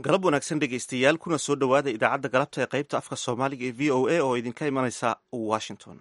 galab wanaagsan dhegaystayaal kuna soo dhowaada idaacadda galabta ee qaybta afka soomaaliga ee v o a oo idinka imanaysa washington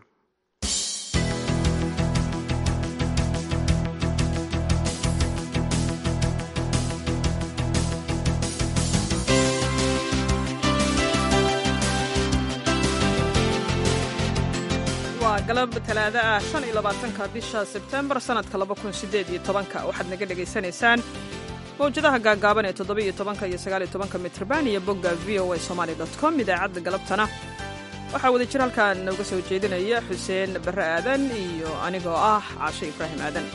waa galab talaado ah shan iyo labaatanka bisha sebtembar sannadka laba kun sideed iyo tobanka waxaad naga dhegaysanaysaan mawjadaha gaagaaban ee toddoba iyo tobanka iyo sagaal iyo tobanka mitrban iyo bogga v o a somaali dot com idaacadda galabtana waxaa wada jir halkan nooga soo jeedinaya xuseen barre aadan iyo anigoo ah caashe ibraahim aadan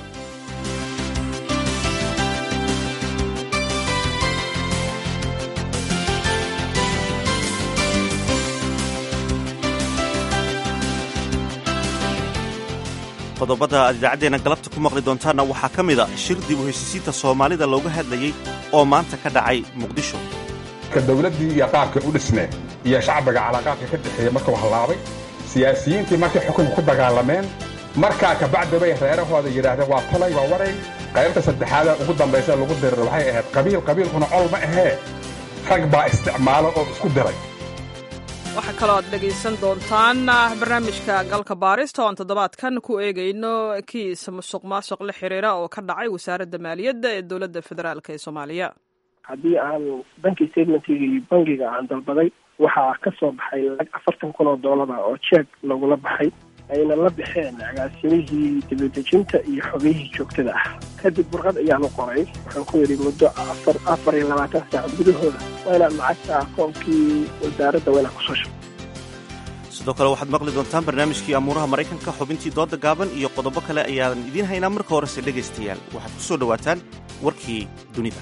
qodobada aad idaacaddeenna galabta ku maqli doontaanna waxaa ka mid a shir dib u heshiisiinta soomaalida looga hadlayey oo maanta ka dhacay muqdisho ka dawladdii iyo qaabkay u dhisneen iyo shacbiga calaaqaadka ka dhexeeya markuu hallaabay siyaasiyiintii markay xukunka ku dagaalameen markaa kabacdi bay reerahooda yidhaahdeen waa talay waa waray qaybta saddexaada ugu dambaysa lagu dirir waxay ahayd qabiil qabiilkuna col ma ahee rag baa isticmaalo oo isku diray waxaa kaloo aad dhegaysan doontaan barnaamijka galka baarista oo aan toddobaadkan ku eegayno kiis musuq maasuq la xiriira oo ka dhacay wasaaradda maaliyadda ee dowladda federaalk ee soomaaliya haddii aan banki statementkii bangiga aan dalbaday waxaa ka soo baxay lacag afartan kun oo doolara oo jeeg lagula baxay ayna la baxeen agaasimihii dibadejinta iyo xogayihii joogtada ah kadib warqad ayaanu qoray waxaan ku yidhi muddo afar afar iyo labaatan saac gudahooda waa inaad lacagta akoonkii wasaaradda waa inaad kusoo shubto sidoo kale waxaad maqli doontaan barnaamijkii amuuraha maraykanka xubintii dooda gaaban iyo qodobo kale ayaan idiin haynaa marka horese dhegaystayaal waxaad ku soo dhowaataan warkii dunida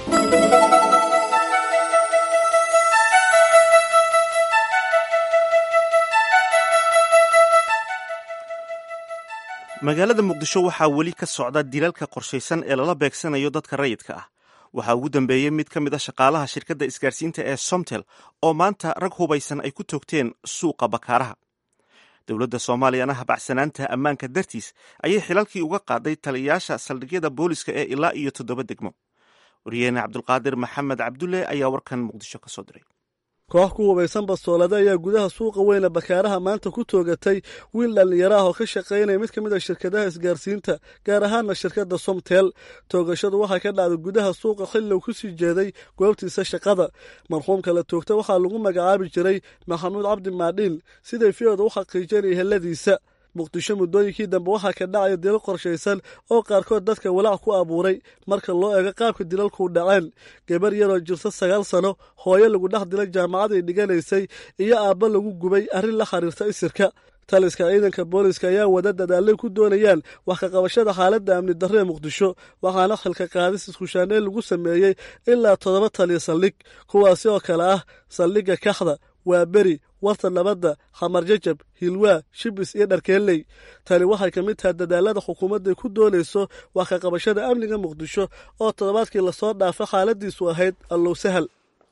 magaalada muqdisho waxaa weli ka socda dilalka qorshaysan ee lala beegsanayo dadka rayidka ah waxaa ugu dambeeyey mid ka mid a shaqaalaha shirkadda isgaarsiinta ee somtel oo maanta rag hubaysan ay ku toogteen suuqa bakaaraha dowladda soomaaliyana habacsanaanta ammaanka dartiis ayay xilalkii uga qaaday taliyayaasha saldhigyada booliska ee ilaa iyo toddoba degmo waryaheene cabdulqaadir maxamed cabdulle ayaa warkan muqdisho ka soo diray koox ku hubaysan bastoolada ayaa gudaha suuqa weyne bakaaraha maanta ku toogatay wiil dhallinyaro ah oo ka shaqaynaya mid ka mid a shirkadaha isgaarsiinta gaar ahaanna shirkadda somtel toogashadu waxay ka dhacday gudaha suuqa xilli uu ku sii jeeday goobtiisa shaqada marxuumka la toogta waxaa lagu magacaabi jiray maxamuud cabdi maadhiin siday fiyooda u xaqiijinaya heladiisa muqdisho muddooyinkii dambe waxaa ka dhacaya dilal qorshaysan oo qaarkood dadka walaac ku abuuray marka loo eego qaabka dilalku dhaceen gabar yaroo jirta sagaal sano hooyo lagu dhex dilay jaamacad ay dhiganaysay iyo aabba lagu gubay arrin la xiriirta isirka taliska ciidanka booliska ayaa wada dadaalay ku doonayaan wax ka qabashada xaaladda amni darro ee muqdisho waxaana xilka qaadis iskushaaneen lagu sameeyey ilaa toddoba taliya saldhig kuwaasi oo kale ah saldhigga kaxda waa beri warta nabadda xamar jajab hilwaa shibis iyo dharkeelley tani waxay ka mid tahay dadaalada xukuumadday ku doonayso wax ka qabashada amniga muqdisho oo toddobaadkii lasoo dhaafo xaaladiisu ahayd allow sahal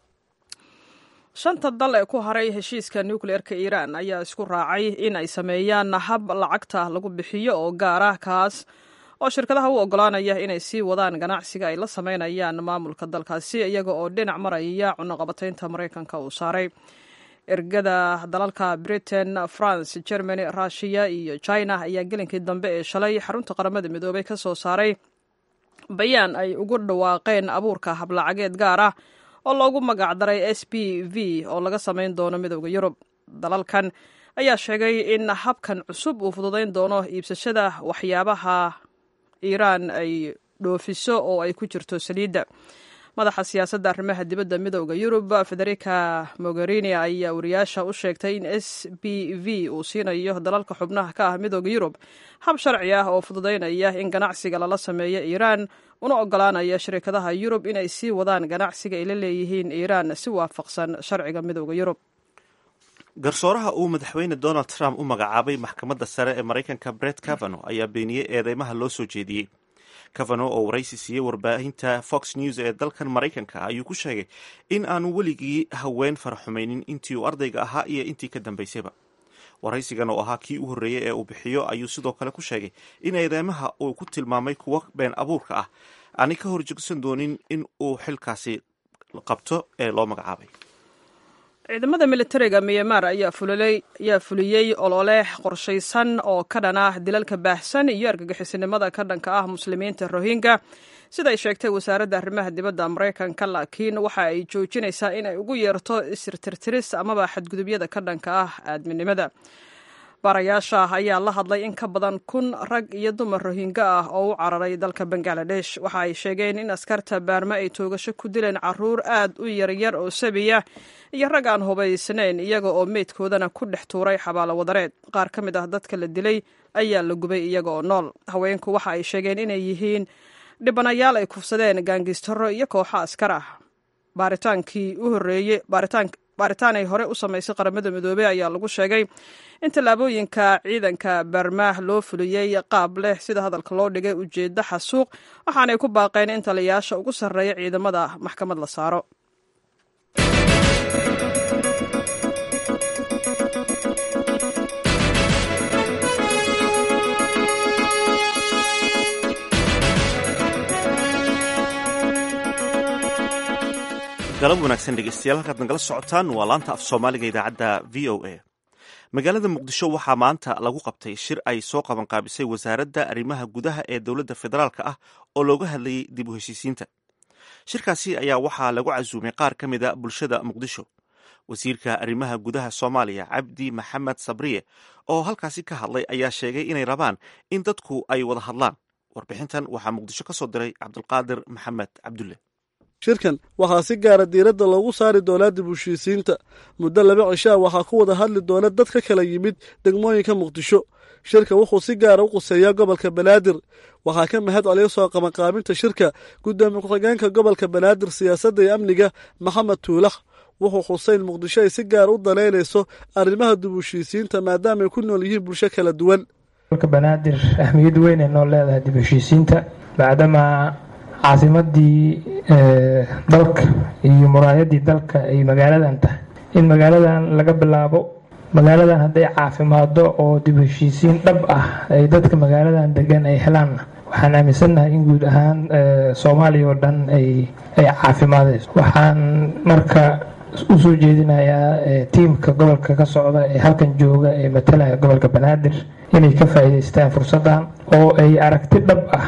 shanta dal ee ku haray heshiiska nukleerka iiraan ayaa isku raacay in ay sameeyaan hab lacagta lagu bixiyo oo gaar ah kaas oo shirkadaha u oggolaanaya inay sii wadaan ganacsiga ay la sameynayaan maamulka dalkaasi iyaga oo dhinac maraya cunaqabataynta maraykanka uu saaray ergada dalalka britain france germany rushiya iyo china ayaa gelinkii dambe ee shalay xarunta qaramada midoobay ka soo saaray bayaan ay ugu dhawaaqeen abuurka hablacageed gaar ah oo loogu magacdaray s b v oo laga samayn doono midooda yurub dalalkan ayaa sheegay in habkan cusub uu fududayn doono iibsashada waxyaabaha iiraan ay dhoofiso oo ay ku jirto saliidda madaxa siyaasadda arrimaha dibadda midooda yurub federica mogherini ayaa wariyaasha u sheegtay in s b v uu siinayo dalalka xubnaha ka ah midooda yurub hab sharci ah oo fududaynaya in ganacsiga lala sameeyo iiraan una ogolaanaya shirkadaha yurub inay sii wadaan ganacsiga ay la leeyihiin iiraan si waafaqsan sharciga midooda yurub garsooraha uu madaxweyne donald trump u magacaabay maxkamadda sare ee maraykanka bret cavano ayaa beeniyey eedeymaha loo soo jeediyey cavano oo waraysi siiyey warbaahinta fox news ee dalkan maraykanka ayuu ku sheegay in aanu weligii haween faraxumaynin intii uu ardayga ahaa iyo intii ka dambaysayba waraysigan oo ahaa kii u horreeyey ee uu bixiyo ayuu sidoo kale ku sheegay in eedeymaha uu ku tilmaamay kuwo been abuurka ah aanay ka horjegsan doonin in uu xilkaasi qabto ee loo magacaabay ciidamada militariga myanmar ayaa fuliyey olole qorshaysan oo ka dhan ah dilalka baahsan iyo argagixisinimada ka dhanka ah muslimiinta rohingya siday sheegtay wasaaradda arrimaha dibadda maraykanka laakiin waxa ay joojinaysaa inay ugu yeerto isirtirtiris amaba xadgudubyada ka dhanka ah aadminimada baarayaasha ayaa la hadlay in ka badan kun rag iyo dumar rohinga ah oo u cararay dalka bangaladesh waxa ay sheegeen in askarta baarma ay toogasho ku dileen caruur aad u yaryar oo sabiya iyo rag aan hubaysnayn iyaga oo meydkoodana ku dhex tuuray xabaalo wadareed qaar ka mid ah dadka la dilay ayaa la gubay iyaga oo nool haweenku waxa ay sheegeen inay yihiin dhibanayaal ay kufsadeen gaangistaro iyo kooxo askar ah baaritaankii u horeeyey baaritaan ay hore u samaysay qaramada midoobey ayaa lagu sheegay in tallaabooyinka ciidanka barmaah loo fuliyey qaab leh sida hadalka loo dhigay ujeeddo xasuuq waxaanay ku baaqeen in taliyayaasha ugu sarreeya ciidamada maxkamad la saaro galab wanaagsan dhegeystayaal halkaad nagala socotaan waa laanta af soomaaliga idaacadda v o a magaalada muqdisho waxaa maanta lagu qabtay shir ay soo qabanqaabisay wasaaradda arrimaha gudaha ee dowladda federaalka ah oo looga hadlayay dib u heshiisiinta shirkaasi ayaa waxaa lagu casuumay qaar ka mida bulshada muqdisho wasiirka arrimaha gudaha soomaaliya cabdi maxamed sabriye oo halkaasi ka hadlay ayaa sheegay inay rabaan in dadku ay wada hadlaan warbixintan waxaa muqdisho ka soo diray cabdulqaadir maxamed cabdulle shirkan waxaa si gaara diiradda loogu saari doonaa dib u heshiisiinta muddo laba cishaa waxaa ku wada hadli doona dad ka kala yimid degmooyinka muqdisho shirka wuxuu si gaara u quseeyaa gobolka banaadir waxaa ka mahad celiya soo qabanqaabinta shirka guddoomiye ku-xigeenka gobolka banaadir siyaasadda iyo amniga maxamed tuulax wuxuu xuseyn muqdisho ay si gaara u danaynayso arrimaha dib u heshiisiinta maadaama ay ku nool yihiin bulsho kala duwan gobolka banaadir ahmiyad weyn ay noo leedahay dib u heshiisiinta bacdama caasimadii dalka iyo muraayadii dalka ay magaaladan tahay in magaaladan laga bilaabo magaaladan hadday caafimaado oo dib heshiisiin dhab ah ay dadka magaaladan degan ay helaanna waxaan aaminsannahay in guud ahaan soomaaliya oo dhan ay caafimaadayso waxaan marka usoo jeedinayaa tiimka gobolka ka socda ee halkan jooga ee matalaya gobolka banaadir inay ka faa'iidaystaan fursaddan oo ay aragti dhab ah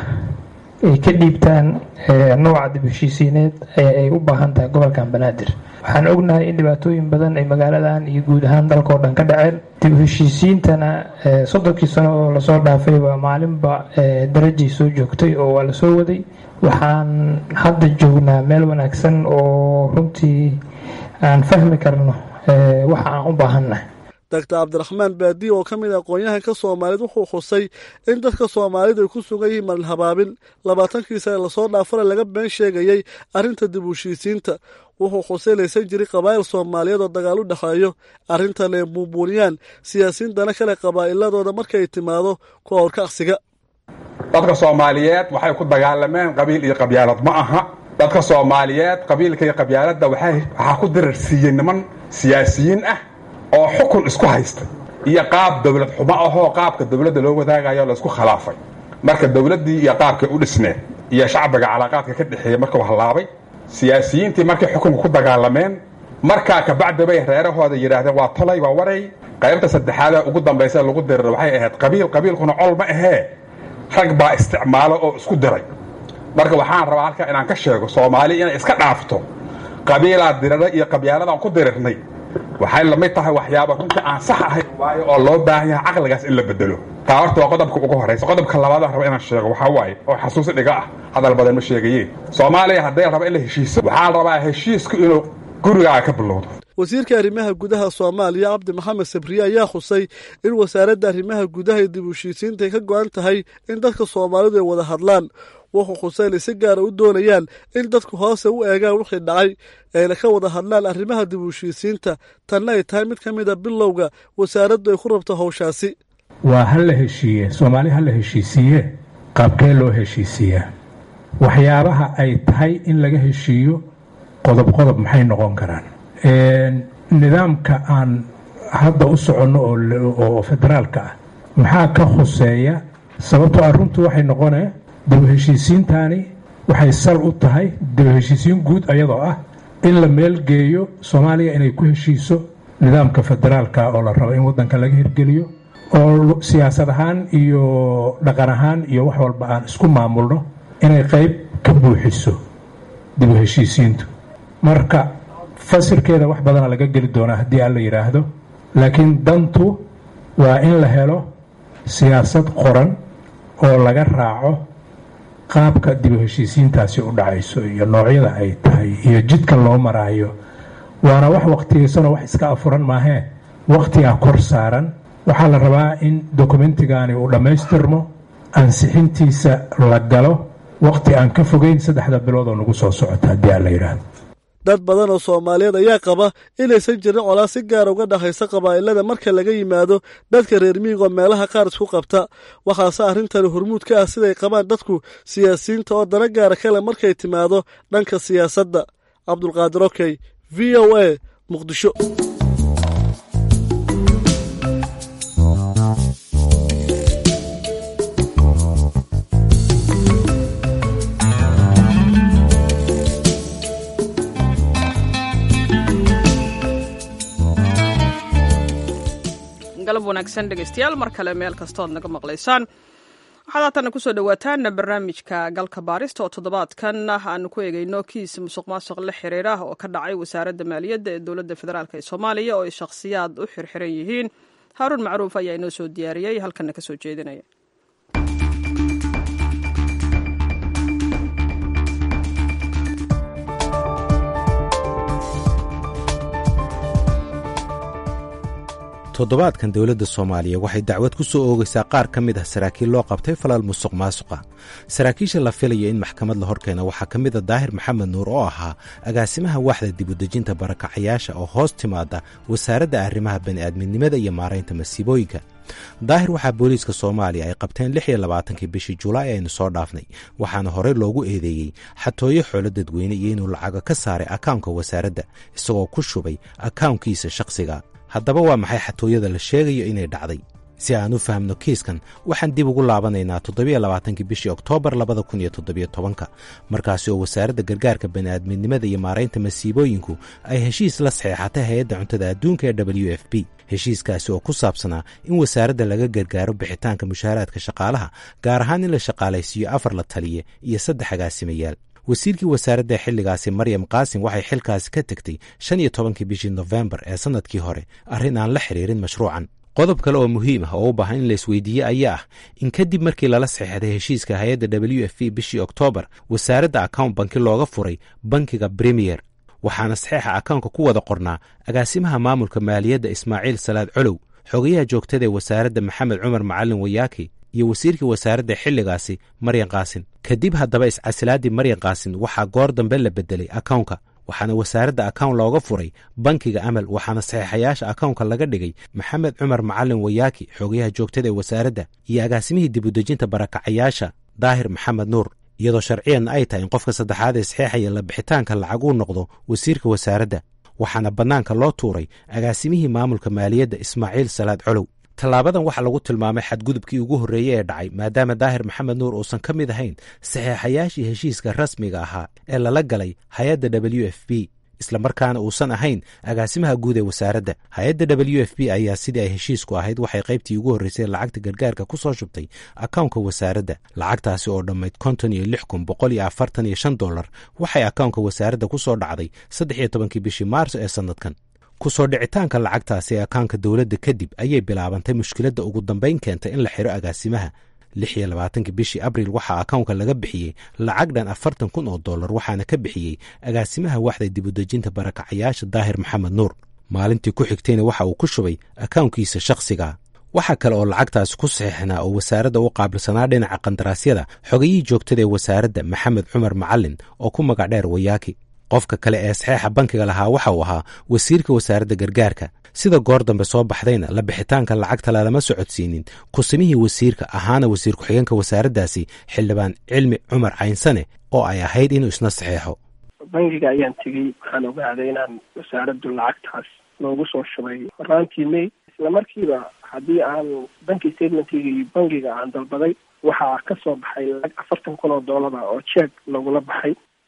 ay ka dhiibtaan nooca dib heshiisiineed ee ay u baahan tahay gobolkan banaadir waxaan ognahay in dhibaatooyin badan ay magaaladan iyo guud ahaan dalkao dhan ka dhaceen dib heshiisiintana soddonkii sano oo lasoo dhaafay waa maalinba darajay soo joogtay oo waa lasoo waday waxaan hadda joognaa meel wanaagsan oo runtii aan fahmi karno waxa aan u baahannahay doctor cabdiraxmaan baadiye oo ka mid ah aqoon-yahanka soomaaliyed wuxuu xusay in dadka soomaalidu ay ku sugan yihiin marin habaabin labaatankii sane lasoo dhaafana laga been sheegayey arrinta dib u heshiisiinta wuxuu xusay laysan jiray qabaa'il soomaaliyeed oo dagaal u dhexeeyo arrintan ay buunbuuniyaan siyaasiyiin dana kale qabaa'iladooda markay timaado kuwa horkaqsiga dadka soomaaliyeed waxay ku dagaalameen qabiil iyo qabyaalad ma aha dadka soomaaliyeed qabiilka iyo qabyaaladda waxaa ku dirarsiiyey niman siyaasiyiin ah oo xukun isku haysta iyo qaab dowlad xumo ahoo qaabka dowladda loo wadaagayo laysku khilaafay marka dowladdii iyo qaabkay u dhisneed iyo shacbiga calaaqaadka ka dhexeeya markuu hallaabay siyaasiyiintii markay xukunka ku dagaalameen markaa kabacdi bay reerahooda yidhaahdeen waa tolay waa waray qaybta saddexaadee ugu dambaysa lagu dirir waxay ahayd qabiil qabiilkuna col ma ahee rag baa isticmaalo oo isku diray marka waxaan rabaa halkaa inaan ka sheego soomaali inay iska dhaafto qabiilaa dirira iyo qabyaaladaan ku dirirnay waxay lamid tahay waxyaaba runtii aan sax ahayn waayo oo loo baahan yahay caqligaas in la bedelo taa horta waa qodobka ugu horraysa qodobka labaadaan raba inaan sheego waxaa waaye oo xasuusi dhiga ah hadal badan ma sheegayeen soomaaliya hadday raba in la heshiiso waxaan rabaa heshiisku inuu gurigaaga ka bilowdo wasiirka arrimaha gudaha soomaaliya cabdi maxamed sabriye ayaa xusay in wasaaradda arrimaha gudaha iyo dib u heshiisiinta ay ka go-an tahay in dadka soomaalidu ay wada hadlaan wuxuu xusay inay si gaara u doonayaan in dadku hoose u eegaan wixii dhacay ayna ka wada hadlaan arrimaha dib u heshiisiinta tanna ay tahay mid ka mid a bilowga wasaaraddu ay ku rabto howshaasi waa ha la heshiiye soomaali ha la heshiisiiye qaabkee loo heshiisiiyaa waxyaabaha ay tahay in laga heshiiyo qodob qodob maxay noqon karaan nidaamka aan hadda u soconno oo federaalka ah maxaa ka khuseeya sababtoo ah runtu waxay noqonee daba heshiisiintaani waxay sal u tahay daba heshiisiin guud ayadoo ah in la meelgeeyo soomaaliya inay ku heshiiso nidaamka federaalka oo la rabo in waddanka laga hirgeliyo oo siyaasad ahaan iyo dhaqan ahaan iyo wax walba aan isku maamulno inay qayb ka buuxiso dib u heshiisiintu marka fasirkeeda wax badana laga geli doonaa haddii aan la yidhaahdo laakiin dantu waa in la helo siyaasad qoran oo laga raaco qaabka dib u heshiisiintaasi u dhacayso iyo noocyada ay tahay iyo jidka loo maraayo waana wax waktigaysanoo wax iska afuran maahee wakhtigaa kor saaran waxaa la rabaa in dokumentigaani uu dhammaystirmo ansixintiisa la galo wakhti aan ka fogeyn saddexda bilood oo nagu soo socota haddii aan la yidhaahdo dad badan oo soomaaliyeed ayaa qaba inaysan jirin colaad si gaara uga dhexaysa qabaa'ilada marka laga yimaado dadka reer miyiga oo meelaha qaar isku qabta waxaase arrintani hormuud ka ah siday qabaan dadku siyaasiyiinta oo dana gaara kale markay timaado dhanka siyaasadda cabdulqaadir okey v o a muqdisho galab wanaagsan dhegeystayaal mar kale meel kastood naga maqlaysaan waxaad haatana kusoo dhawaataan barnaamijka galka baarista oo toddobaadkan aanu ku eegeyno kiis musuq maasuq la xiriira oo ka dhacay wasaaradda maaliyadda ee dowladda federaalk ee soomaaliya oo ay shakhsiyaad u xirxiran yihiin haaruun macruuf ayaa inoo soo diyaariyey halkana kasoo jeedinaya toddobaadkan dowladda soomaaliya waxay dacwad ku soo oogaysaa qaar ka mid ah saraakiil loo qabtay falal musuq maasuqa saraakiisha la filayo in maxkamad la horkeena waxaa ka mid a daahir maxamed nuur oo ahaa agaasimaha waaxda dibudejinta barakacayaasha oo hoos timaada wasaaradda arrimaha bani'aadminimada iyo maaraynta masiibooyinka daahir waxaa booliiska soomaaliya ay qabteen lix iyo labaatankii bishii julaay aynu soo dhaafnay waxaana horey loogu eedeeyey xatooyo xoolo dadweyne iyo inuu lacago ka saaray akawnka wasaaradda isagoo ku shubay akawnkiisa shakhsiga haddaba waa maxay xatooyada la sheegayo inay dhacday si aan u fahamno kiiskan waxaan dib ugu laabanaynaa toddobiyo labaatankii bishii oktoobar labada kun iyo toddobiyo tobanka markaasi oo wasaaradda gargaarka bani'aadminimada iyo maaraynta masiibooyinku ay heshiis la saxeexatay hay-adda cuntada adduunka ee w f b heshiiskaasi oo ku saabsanaa in wasaaradda laga gargaaro bixitaanka mushaaraadka shaqaalaha gaar ahaan in la shaqaalaysiiyo afar la taliye iyo saddex agaasimayaal wasiirkii wasaaradda xilligaasi maryam qaasim waxay xilkaasi ka tegtay shan iyo tobankii bishii nofembar ee sannadkii hore arrin aan la xiriirin mashruucan qodob kale oo muhiim ah oo u baahan in la isweydiiye ayaa ah in kadib markii lala saxeexday heshiiska hay-adda w f b bishii oktoobar wasaaradda account banki looga furay bankiga bremiyer waxaana saxeexa akawnka ku wada qornaa agaasimaha maamulka maaliyadda ismaaciil salaad colow xogayaha joogtada ee wasaaradda maxamed cumar macalin wayaaki iyo wasiirkii wasaaradda xilligaasi maryan kaasin kadib haddaba iscasilaaddii maryan kaasin waxaa goor dambe la beddelay akawnka waxaana wasaaradda akawn looga furay bankiga amal waxaana saxeexayaasha akawnka laga dhigay maxamed cumar macalin wayaaki xogayaha joogtada ee wasaaradda iyo agaasimihii dibudejinta barakacayaasha daahir maxamed nuur iyadoo sharciyanna ay tahay in qofka saddexaad ee saxeexaya la bixitaanka lacag uu noqdo wasiirka wasaaradda waxaana bannaanka loo tuuray agaasimihii maamulka maaliyadda ismaaciil salaad colow tallaabadan waxaa lagu tilmaamay xadgudubkii ugu horreeyey ee dhacay maadaama daahir maxamed nuur uusan ka mid ahayn saxeexayaashii heshiiska rasmiga ahaa ee lala galay hay-adda w f b islamarkaana uusan ahayn agaasimaha guud ee wasaaradda hay-adda w f b ayaa sidii ay heshiisku ahayd waxay qaybtii ugu horreysay lacagta gargaarka ku soo shubtay akawnka wasaaradda lacagtaasi oo dhammayd konton iyo lix kun boqol iyo afartan iyo shan dollar waxay akawnka wasaaradda ku soo dhacday saddex iyo tobankii bishii maarso ee sannadkan ku soo dhicitaanka lacagtaasi ee akaanka dowladda kadib ayay bilaabantay mushkiladda ugu dambayn keentay in la xiro agaasimaha lix iyo labaatankii bishii abriil waxaa akawnka laga bixiyey lacag dhan afartan kun oo dollar waxaana ka bixiyey agaasimaha waxda dibudejinta barakacayaasha daahir maxamed nuur maalintii ku xigtayna waxa uu ku shubay akawnkiisa shakhsiga waxaa kale oo lacagtaasi ku saxiixnaa oo wasaaradda u qaabilsanaa dhinaca qandaraasyada xogayihii joogtada ee wasaaradda maxamed cumar macalin oo ku magac dheer wayaaki qofka kale ee saxeexa bankiga lahaa waxa uu ahaa wasiirka wasaaradda gargaarka sida goor dambe soo baxdayna la bixitaanka lacagta lalama socodsiinin kusimihii wasiirka ahaana wasiir ku-xigeenka wasaaraddaasi xildhibaan cilmi cumar caynsane oo ay ahayd inuu isna saxeexo bangiga ayaan tegey waxaan ogaaday inaan wasaaraddu lacagtaas loogu soo shubay horaantii may isla markiiba haddii aan banki statementkiga iyo bangiga aan dalbaday waxaa ka soo baxay lacag afartan kun oo doolara oo jeeg lagula baxay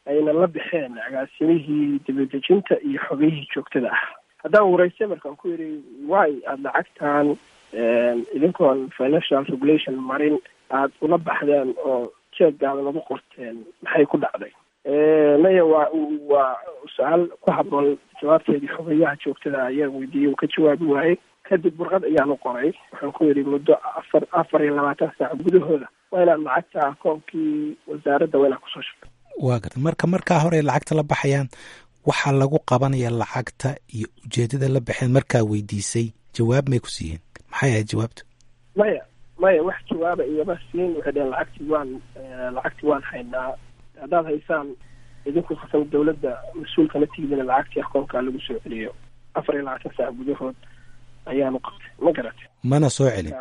ayna la baxeen agaasimihii dibadejinta iyo xogayihii joogtada ah haddaan waraystay markaan ku yidhi way aada lacagtan idinkoon financial regulation marin aada ula baxdeen oo jeeggaada lagu qorteen maxay ku dhacday maya waa waa su-aal ku habboon jawaabteedii xogayaha joogtada ayaa weydiiyey uu ka jawaabi waayey kadib warqad ayaanu qoray waxaan ku yidhi muddo afar afar iyo labaatan saac gudahooda waa inaad lacagta akoonkii wasaaradda waa inaad kusoo shubto waa garta marka markaa hore lacagta la baxayaan waxaa lagu qabanaya lacagta iyo ujeedada la baxeen markaa weydiisay jawaab may ku siiyeen maxay ahayd jawaabtu maya maya wax jawaaba igama siin waxay dheheen lacagti waan lacagti waan haynaa haddaad haysaan idinku kasan dawladda mas-uulkana tigidina lacagtii akoonkaa lagu soo celiyo afar iyo labaatan saac gudahood ayaanu qabtay ma garatay mana soo celin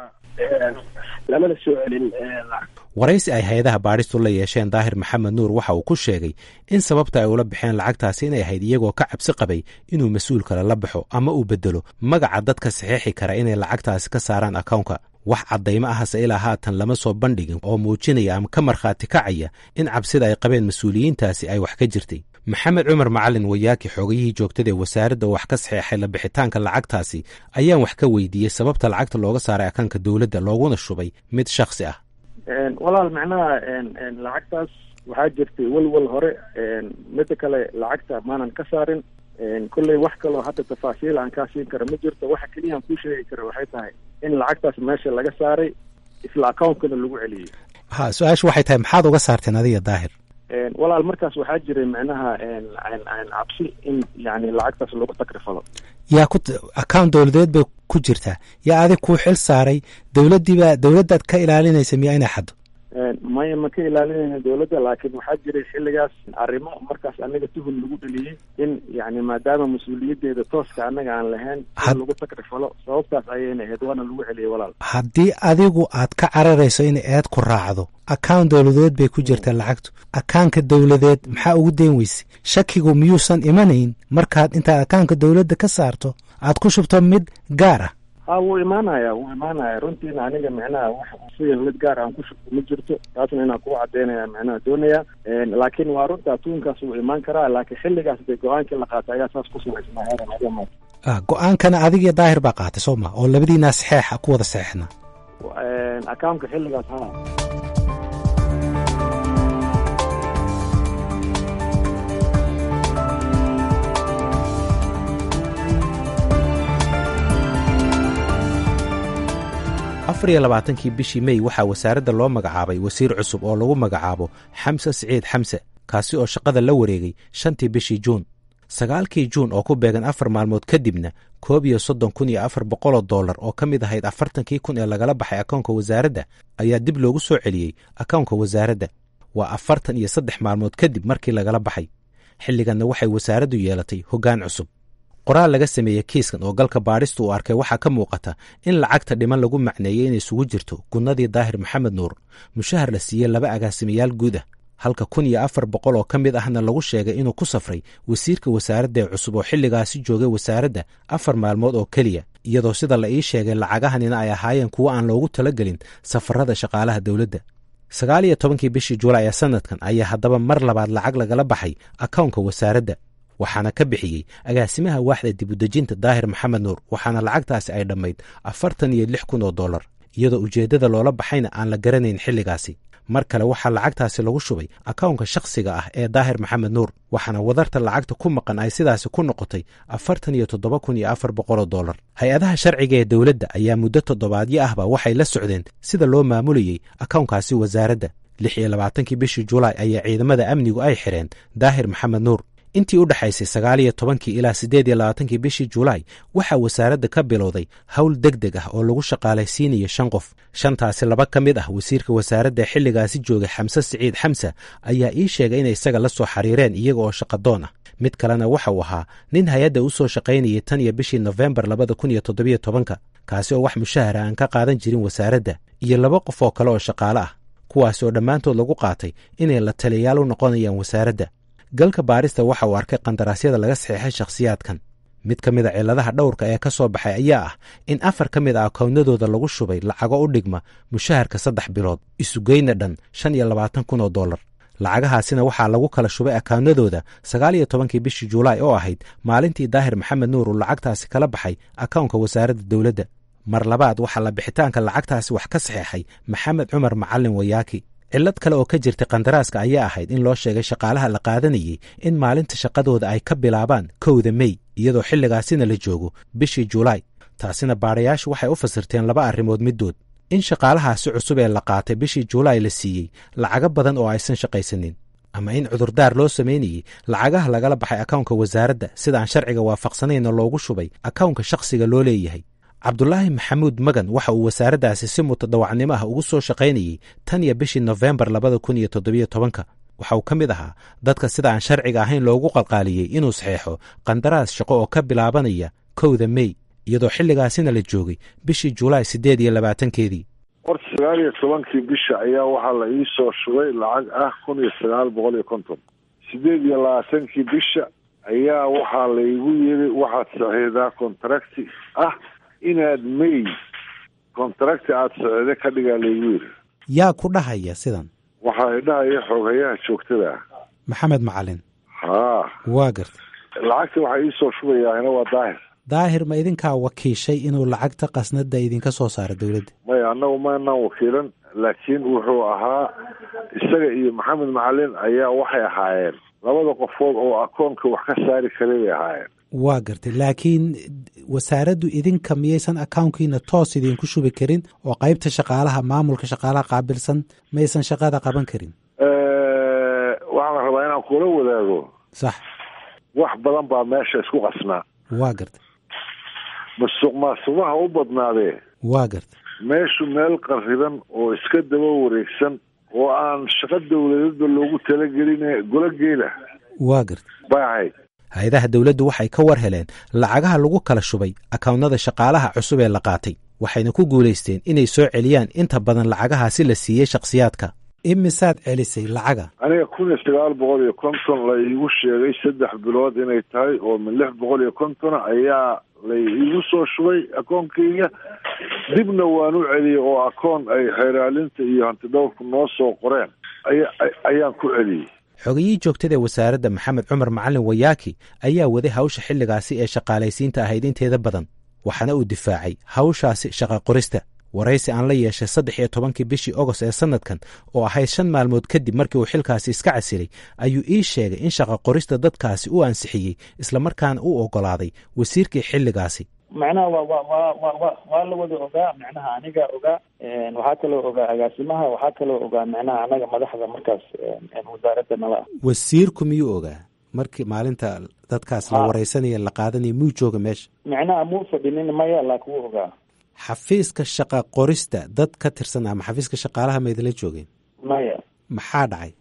lamana soo celin lacag waraysi ay hay-adaha baadhistu la yeesheen daahir maxamed nuur waxa uu ku sheegay in sababta ay ula baxeen lacagtaasi inay ahayd iyagoo ka cabsi qabay inuu mas-uul kale la baxo ama uu bedelo magaca dadka saxiixi kara inay lacagtaasi ka saaraan akownka wax caddaymo ahase ilaa haatan lama soo bandhigin oo muujinaya ama ka markhaati kacaya in cabsida ay qabeen mas-uuliyiintaasi ay wax ka jirtay maxamed cumar macalin wayaaki xoogayihii joogtada ee wasaaradda wax ka saxeexay la bixitaanka lacagtaasi ayaan wax ka weydiiyey sababta lacagta looga saaray akaanka dowladda looguna shubay mid shakhsi ah walaal macnaha lacagtaas waxaa jirtay welwel hore midda kale lacagta maanan ka saarin kolley wax kaloo hadda tafaasiil aan kaa siin kara ma jirto waxa keliya aan kuu sheegi kara waxay tahay in lacagtaas meesha laga saaray isla accountkana lagu celiyey ha su-aashu waxay tahay maxaad uga saarteen adiga daahir walaal markaas waxaa jiray macnaha cabsi in yani lacagtaas lagu takrifalo yaa ku account dowladeed bay ku jirtaa yaa adig kuu xil saaray dowladdiibaa dowladdaad ka ilaalinaysa miyaa inay xaddo maya ma ka ilaalinayna dowladda laakiin waxaa jiray xilligaas arrimo markaas anaga tuhun lagu dheliyey in yani maadaama mas-uuliyaddeeda tooska annaga aan lahayn in lagu takrifalo sababtaas ayayna ahayd waana lagu celiyey walaal haddii adigu aad ka cararayso in eed ku raacdo account dowladeed bay ku jirtaa lacagtu akaanka dowladeed maxaa ugu dayn weyse shakigu miyuusan imanayn markaad intaad akaanka dowladda ka saarto aad ku shubto mid gaar ah ha wuu imaanaya wuu imaanaya runtiina aniga micnaha wax siga mid gaar aan ku shubto ma jirto taasna inaan kugu cadaynaya micnaha doonaya laakiin waa runta tuunkaas wuu imaan karaa laakiin xilligaas dee go-aankii la qaatay ayaa saas ku samaysnaa heeran ah go-aankana adigiyo daahir baa qaatay soo ma oo labadiinaa saxeexa ku wada saxeexna akaamka xilligaas ha afar iyo labaatankii bishii mey waxaa wasaaradda loo magacaabay wasiir cusub oo lagu magacaabo xamse siciid xamse kaasi oo shaqada la wareegay shantii bishii juun sagaalkii juun oo ku beegan afar maalmood kadibna koob iyo soddon kun iyo afar boqoloo dollar oo ka mid ahayd afartankii kun ee lagala baxay akoonka wasaaradda ayaa dib loogu soo celiyey akoonka wasaaradda waa afartan iyo saddex maalmood kadib markii lagala baxay xilliganna waxay wasaaraddu yeelatay hoggaan cusub qoraal laga sameeyey kiiskan oo galka baadhista uu arkay waxaa ka muuqata in lacagta dhiman lagu macneeyey inay isugu jirto gunnadii daahir maxamed nuur mushahar la siiyey laba agaasimayaal guud ah halka kun iyo afar boqol oo ka mid ahna lagu sheegay inuu ku safray wasiirka wasaaradda ee cusub oo xilligaasi joogay wasaaradda afar maalmood oo keliya iyadoo sida la ii sheegay lacagahanina ay ahaayeen kuwo aan loogu talagelin safarada shaqaalaha dowladda sagaal iyo tobankii bishii julaay ee sanadkan ayaa haddaba mar labaad lacag lagala baxay akownka wasaaradda waxaana ka bixiyey agaasimaha waaxda dibudejinta daahir maxamed nuur waxaana lacagtaasi ay dhammayd afartan iyo lix kun oo dollar iyadoo ujeeddada loola baxayna aan la garanayn xilligaasi mar kale waxaa lacagtaasi lagu shubay akownka shakhsiga ah ee daahir maxamed nuur waxaana wadarta lacagta ku maqan ay sidaasi ku noqotay afartan iyo toddoba kun iyo afar boqoloo dollar hay-adaha sharciga ee dowladda ayaa muddo toddobaadyo ahba waxay la socdeen sida loo maamulayey akownkaasi wasaaradda lix iyo labaatankii bishii julaay ayaa ciidamada amnigu ay xidheen daahir maxamed nuur intii u dhexaysay sagaal iyo tobankii ilaa siddeed iyo labaatankii bishii julaay waxaa wasaaradda ka bilowday howl deg deg ah oo lagu shaqaalaysiinayo shan qof shantaasi laba ka mid ah wasiirka wasaaradda xilligaasi joogay xamse siciid xamse ayaa ii sheegay inay isaga la soo xiriireen iyaga oo shaqadoon ah mid kalena waxa uu ahaa nin hay-adda u soo shaqaynayay tan iyo bishii nofembar labada kun iyo toddobiyo tobanka kaasi oo wax mushahara aan ka qaadan jirin wasaaradda iyo laba qof oo kale oo shaqaale ah kuwaas oo dhammaantood lagu qaatay inay la taliyayaal u noqonayaan wasaaradda galka baarista waxa uu arkay qandaraasyada laga saxeexay shakhsiyaadkan mid ka mid a cilladaha dhowrka ee ka soo baxay ayaa ah in afar ka mid a akoownadooda lagu shubay lacago u dhigma mushaharka saddex bilood isugeyna dhan shan iyo labaatan kun oo dollar lacagahaasina waxaa lagu kala shubay akawnadooda sagaal iyo tobankii bishii julaay oo ahayd maalintii daahir maxamed nuur uu lacagtaasi kala baxay akawnka wasaaradda dowladda mar labaad waxaa la bixitaanka lacagtaasi wax ka saxeexay maxamed cumar macalin wayaaki cillad kale oo ka jirtay kandaraaska ayaa ahayd in loo sheegay shaqaalaha la qaadanayey in maalinta shaqadooda ay ka bilaabaan kowda mey iyadoo xilligaasina la joogo bishii julaay taasina baadhayaashu waxay u fasirteen laba arrimood middood in shaqaalahaasi cusub ee la qaatay bishii julaay la siiyey lacago badan oo aysan shaqaysanin ama in cudurdaar loo samaynayey lacagaha lagala baxay akawnka wasaaradda sida aan sharciga waafaqsanayna loogu shubay akawnka shakhsiga loo leeyahay cabdulaahi maxamuud magan waxa uu wasaaraddaasi si mutadawacnimo ah ugu soo shaqaynayey tan iyo bishii nofembar labada kun iyo toddobiyo tobanka waxa uu ka mid ahaa dadka sida aan sharciga ahayn loogu qalqaaliyey inuu saxeexo qandaraas shaqo oo ka bilaabanaya kowda mey iyadoo xilligaasina la joogay bishii julaay siddeed iyo labaatankeedii horta sagaal iyo tobankii bisha ayaa waxaa la ii soo shubay lacag ah kun iyo sagaal boqol iyo konton siddeed iyo labaatankii bisha ayaa waxaa laygu yiri waxaad saxiixdaa contracti ah inaad may contracti aada socde ka dhigaa laygu yiri yaa ku dhahaya sidan waxaa idhahaya xooghayaha joogtada ah maxamed macalin haa waa garta lacagta waxaa iisoo shubayaahina waa daahir daahir ma idinkaa wakiishay inuu lacagta qasnada idinka soo saaro dowladda maya annagu maanaan wakiilan laakiin wuxuu ahaa isaga iyo maxamed macalin ayaa waxay ahaayeen labada qofood oo akoonka wax ka saari karay bay ahaayeen waa gartay laakiin wasaaraddu idinka miyaysan akawnkiina toos idinku shubi karin oo qaybta shaqaalaha maamulka shaqaalaha qaabilsan maysan shaqada qaban karin waxaan rabaa inaan kula wadaago sax wax badan baa meesha isku qasnaa waa gartay masuq maasuqaha u badnaadee waa gartay meeshu meel qarriban oo iska daba wareegsan oo aan shaqo dowladadba loogu talagelin golo geela waa gartay bay ahayd hay-adaha dowladdu waxay ka war heleen lacagaha lagu kala shubay akawnada shaqaalaha cusub ee la qaatay waxayna ku guulaysteen inay soo celiyaan inta badan lacagahaasi la siiyey shakhsiyaadka imisaad celisay lacaga aniga kun iyo sagaal boqol iyo konton la iigu sheegay saddex bilood inay tahay oo min lix boqol iyo kontona ayaa la iigu soo shubay akoonkayga dibna waan u celiyey oo akoon ay xeeraalinta iyo hantidhowrku noo soo qoreen aya ayaan ku celiyey xogiyii joogtada ee wasaaradda maxamed cumar macalin wayaaki ayaa waday hawsha xilligaasi ee shaqaalaysiinta ahayd inteeda badan waxaana uu difaacay hawshaasi shaqa qorista waraysi aan la yeeshay saddex iyo tobankii bishii ogost ee sannadkan oo ahayd shan maalmood kadib markii uu xilkaasi iska casilay ayuu ii sheegay in shaqa qorista dadkaasi u ansixiyey islamarkaana u oggolaaday wasiirkii xilligaasi macnaha wa wa wa wa wa waa la wada ogaa macnaha aniga ogaa waxaa kaloo ogaa agaasimaha waxaa kaloo ogaa macnaha anaga madaxda markaas wasaaradda nala ah wasiirku miyuu ogaa markii maalinta dadkaas la waraysanaya la qaadanaya miyuu jooga meesha macnaha muu fadhinin maya laakin wuu ogaa xafiiska shaqa qorista dad ka tirsan ama xafiiska shaqaalaha ma idinla joogeen maya maxaa dhacay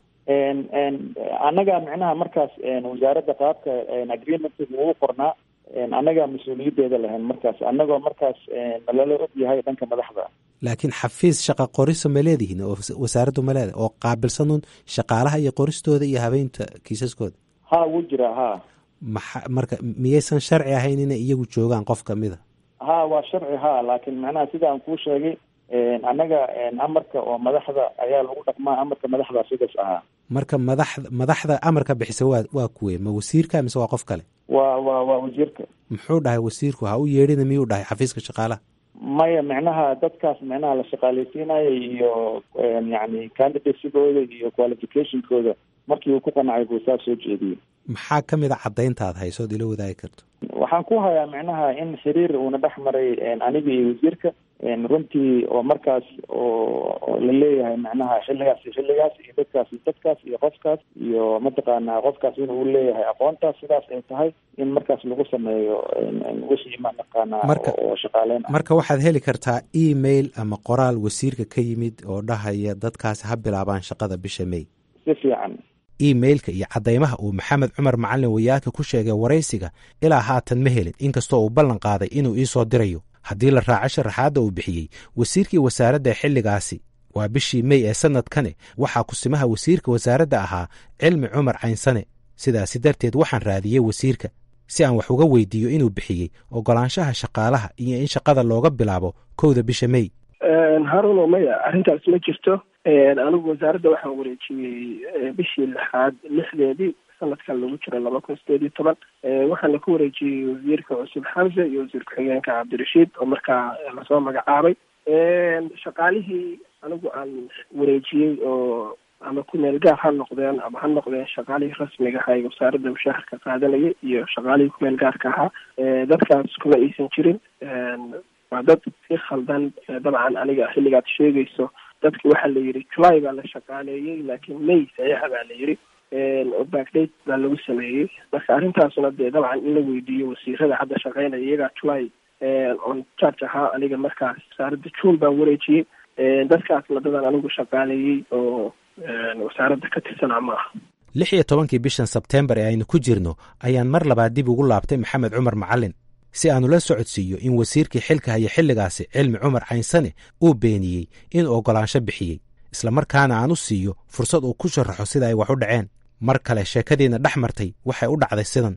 annaga macnaha markaas wasaaradda qaabka agreementka ugu qornaa annagaa mas-uuliyadeeda lahayn markaas annagoo markaas nalala og yahay dhanka madaxda laakiin xafiis shaqa qorisa ma leedihiin oo wasaaraddu ma leedahay oo qaabilsanuun shaqaalaha iyo qoristooda iyo habeynta kiisaskooda ha wuu jiraa ha maxa marka miyaysan sharci ahayn inay iyagu joogaan qof kamid a ha waa sharci ha laakiin macnaha sida aan kuu sheegay annaga amarka oo madaxda ayaa lagu dhaqmaa amarka madaxda sidaas ahaa marka madaxda madaxda amarka bixisa waa waa kuwe ma wasiirka mise waa qof kale waa waa waa wasiirka muxuu dhahay wasiirku ha u yeedhina miyuu dhahay xafiiska shaqaalaha maya macnaha dadkaas macnaha la shaqaaleysiinayo iyo yani candidatesigooda iyo qualificationkooda markii uu ku qanacay buu saa soo jeediyey maxaa ka mid a caddaynta aad haysood ila wadaagi karto waxaan ku hayaa macnaha in xiriir uuna dhex maray aniga iyo wasiirka runtii oo markaas oo la leeyahay macnaha xilligaas iyo xilligaas iyo dadkaas iyo dadkaas iyo qofkaas iyo mataqaanaa qofkaas inuu leeyahay aqoontaas sidaas ay tahay in markaas lagu sameeyo wixii mataqaanaa oo shaqaaleyn ah marka waxaad heli kartaa email ama qoraal wasiirka ka yimid oo dhahaya dadkaasi ha bilaabaan shaqada bisha may si fiican emailka iyo caddaymaha uu maxamed cumar macalin wayaaka ku sheegay waraysiga ilaa haatan ma helin inkastoo uu ballan qaaday inuu ii soo dirayo haddii la raaco sharaxaadda uu bixiyey wasiirkii wasaaradda xilligaasi waa bishii mey ee sannadkane waxaa kusimaha wasiirka wasaaradda ahaa cilmi cumar caynsane sidaasi darteed waxaan raadiyey wasiirka si aan wax uga weydiiyo inuu bixiyey oggolaanshaha shaqaalaha iyo in shaqada looga bilaabo kowda bisha mey haruno maya arrintaas ma jirto anigu wasaaradda waxaan wareejiyey bishii lixaad lixdeedii sanadkan lagu jiro laba kun sideed iyo toban waxaana ku wareejiyey wasiirka cusub xamse iyo wasiir ku-xigeenka cabdirashiid oo markaa lasoo magacaabay shaqaalihii anigu aan wareejiyey oo ama ku meel gaar ha noqdeen ama ha noqdeen shaqaalihii rasmiga ahaa ee wasaaradda mushaharka qaadanaya iyo shaqaalihii ku meel gaarka ahaa dadkaas kuma aysan jirin waa dad si khaldan dabcan aniga xilligaad sheegayso dadki waxaa la yidhi july baa la shaqaaleeyey laakiin may saxiixa baa la yidhi oo backdate baa lagu sameeyey marka arrintaasuna dee dabcan in la weydiiyo wasiirada hadda shaqeynaya iyagaa july on charge ahaa aniga markaas wasaaradda june baan wareejiyey dadkaasna dadan anigu shaqaaleeyey oo wasaaradda ka tirsanaa ma aha lix iyo tobankii bishan sebteembar ee aynu ku jirno ayaan mar labaad dib ugu laabtay maxamed cumar macalin si aanu la socodsiiyo in wasiirkii xilka haya xilligaasi cilmi cumar caynsane uu beeniyey inuu oggolaansho bixiyey islamarkaana aan u siiyo fursad uu ku sharaxo sida ay wax u dhaceen mar kale sheekadiina dhex martay waxay u dhacday sidan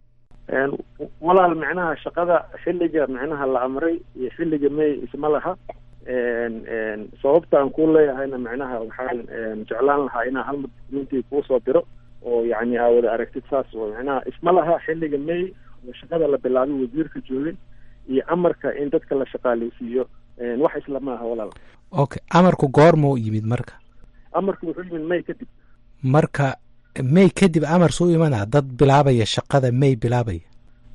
walaal micnaha shaqada xilliga micnaha la amray iyo xilliga may isma laha sababta aan ku leeyahayna micnaha waxaan jeclaan lahaa inaa hal documentii kuusoo diro oo yani aa wada aragtid saas oo micnaha isma laha xilliga may oo shaqada la bilaabay wasiirka joogay iyo amarka in dadka la shaqaaleysiiyo wax isla maaha walaal okay amarku goormuu yimid marka amarku wuxuu yimid may kadib marka may kadib amar suu imanaa dad bilaabaya shaqada may bilaabaya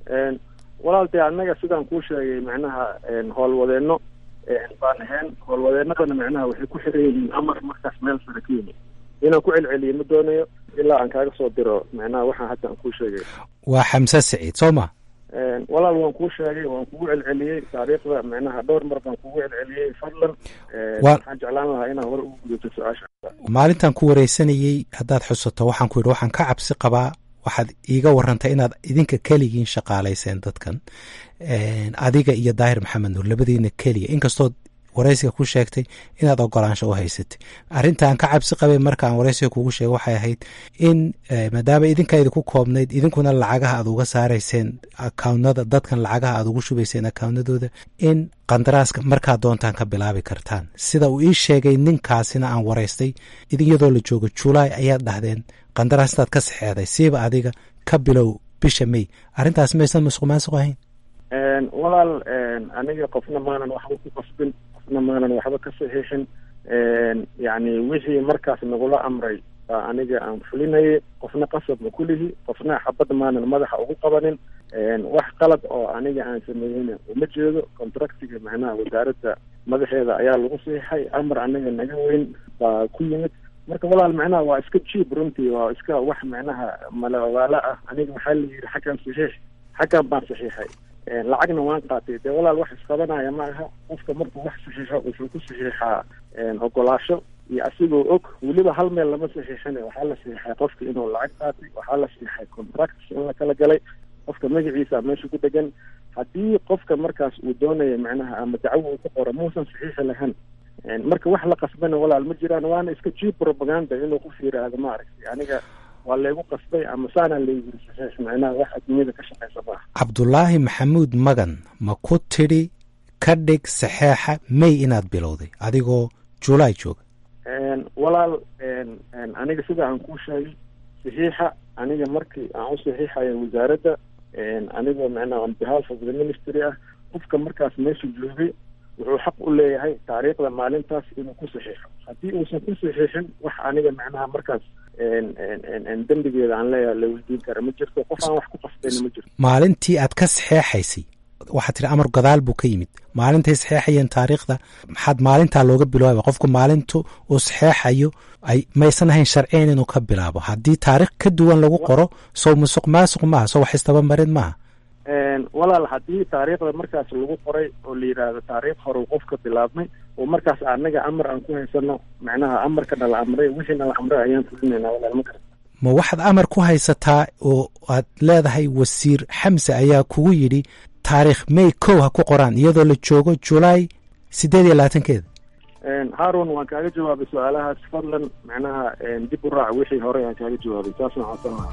walaal dee annaga sidaan kuu sheegay macnaha howlwadeenno baan ahayn howlwadeenadana macnaha waxay ku xiran yihiin amar markaas meel sare ka yimid inaan ku celceliyo ma doonayo ilaa aan kaaga soo diro macnaha waxaan hadda aan kuu sheegay waa xamse saciid soo ma walaal waan kuu sheegay waan kugu celceliyey taariikhda macnaha dhowr mar baan kugu celceliyey fadlan waxaan jeclaan lahaa inaan hore ugu gudato su-aasha maalintan ku wareysanayey haddaad xusato waxaan ku yidhi waxaan ka cabsi qabaa waxaad iiga warantay inaad idinka keligiin shaqaalayseen dadkan adiga iyo daahir maxamed nuur labadiina keliya inkastood waraysiga ku sheegtay inaad ogolaansho u haysatay arrintaan ka cabsi qabay markaan waraysiga kugu sheegay waxay ahayd in maadaama idinka idinku koobnayd idinkuna lacagaha aad uga saarayseen akaawnada dadkan lacagaha aad ugu shubayseen akaawnadooda in qandaraaska markaad doontaan ka bilaabi kartaan sida uu ii sheegay ninkaasina aan waraystay iyadoo la joogo julaay ayaad dhahdeen qandaraas intaad ka saxeexday siiba adiga ka bilow bisha may arrintaas maysan masuq maasuq ahayn walaal aniga qofna maanan waxba ku qasbin qofna maanan waxba ka saxiixin yacni wixii markaas nagula amray baa aniga aan fulinayay qofna qasab ma kulihi qofna xabad maanan madaxa ugu qabanin wax qalad oo aniga aan sameeyeyna uma jeedo contractiga macnaha wasaaradda madaxeeda ayaa lagu saxiixay amar aniga naga weyn baa ku yimid marka walaal macnaha waa iska jiib runtii waa iska wax macnaha malawaalo ah aniga waxaa la yidhi xaggan saxiix xaggan baan saxiixay lacagna waan qaatay dee walaal wax isqabanaya ma aha qofka markuu wax saxiixo wuxuu ku saxiixaa ogolaasho iyo asigoo og weliba hal meel lama saxiixina waxaa la saxiixay qofka inuu lacag qaatay waxaa la saxiixay contract in la kala galay qofka magaciisa meesha ku dhegan haddii qofka markaas uu doonaya macnaha ama dacwo uu ku qoro muusan saxiixi lahayn marka wax la qasbana walaal ma jiraan waana iska jiib propaganda inuu qof yiraahdo ma aragtay aniga waa laygu qasbay ama saanaa laygu saxiix macnaha wax adduunyada ka shaqaysa maaha cabdulaahi maxamuud magan ma ku tidhi ka dhig saxeexa may inaad bilowday adigoo julaay jooga walaal aniga sida aan kuu sheegay saxiixa aniga markii aan u saxiixaya wasaaradda anigoo macnaha on behalf of the ministry ah qofka markaas meesha joogay wuxuu xaq u leeyahay taariikhda maalintaas inuu ku saxiixo haddii uusan ku saxiixin wax aniga macnaha markaas dembigeeda aan leeyahay la weydiin kara ma jirto qof aan wax ku qasbayna ma jirto maalintii aad ka saxeexaysay waxaad tihi amar gadaal buu ka yimid maalintay saxeexayeen taariikhda maxaad maalintaa looga bilaaba qofku maalintu uu saxeexayo ay maysan ahayn sharciyan inuu ka bilaabo haddii taarikh ka duwan lagu qoro sow musuq maasuq maaha sow wax istabamarin maaha walaal haddii taariikhda markaas lagu qoray oo la yidhaahdo taariikh hore qofka bilaabmay oo markaas anaga amar aan ku haysano macnaha amarkana la amray wixiina la amray ayaan fulinaynaa walaal ma garata ma waxaad amar ku haysataa oo aad leedahay wasiir xamse ayaa kugu yidhi taariikh may kow ha ku qoraan iyadoo la joogo julaay siddeed iyo labaatankeeda haarun waan kaaga jawaabay su-aalahaas fadlan macnaha dib u raac wixii hore aan kaaga jawaabay saasna codsan lahaa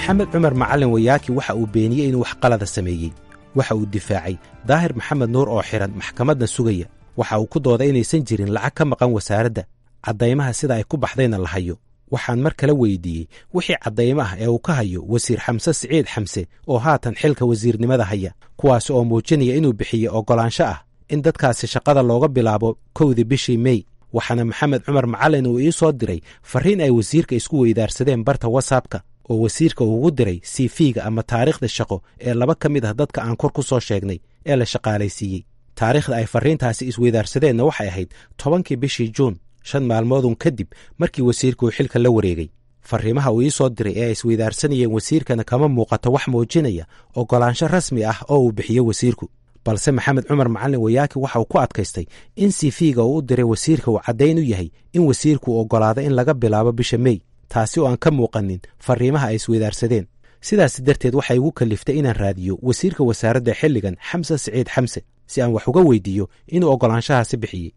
maxamed cumar macalin wayaaki waxa uu beeniyey inuu wax qalada sameeyey waxa uu difaacay daahir maxamed nuur oo xidhan maxkamadna sugaya waxa uu ku dooday inaysan jirin lacag ka maqan wasaaradda caddaymaha sida ay ku baxdayna la hayo waxaan mar kale weydiiyey wixii caddaymo ah ee uu ka hayo wasiir xamse siciid xamse oo haatan xilka wasiirnimada haya kuwaas oo muujinaya inuu bixiyey oggolaansho ah in dadkaasi shaqada looga bilaabo kowdii bishii mey waxaana maxamed cumar macalin uu ii soo diray farriin ay wasiirka isku weydaarsadeen barta watsapka oo wasiirka uugu diray sifiga ama taariikhda shaqo ee laba ka mid ah dadka aan kor ku soo sheegnay ee la shaqaalaysiiyey taariikhda ay farriintaasi isweydaarsadeenna waxay ahayd tobankii bishii juun shan maalmoodun kadib markii wasiirka uu xilka la wareegay farriimaha uu ii soo diray ee ay isweydaarsanayeen wasiirkana kama muuqato wax muujinaya oggolaansho rasmi ah oo uu bixiyo wasiirku balse maxamed cumar macalin wayaaki waxa uu ku adkaystay in sifiga uu u diray wasiirka uu caddayn u yahay in wasiirku uu oggolaado in laga bilaabo bisha mey taasi oo aan ka muuqanin farriimaha ay isweydaarsadeen sidaas darteed waxay igu kalliftay inaan raadiyo wasiirka wasaaradda xilligan xamse siciid xamse si aan wax uga weydiiyo inuu oggolaanshahaasi bixiyey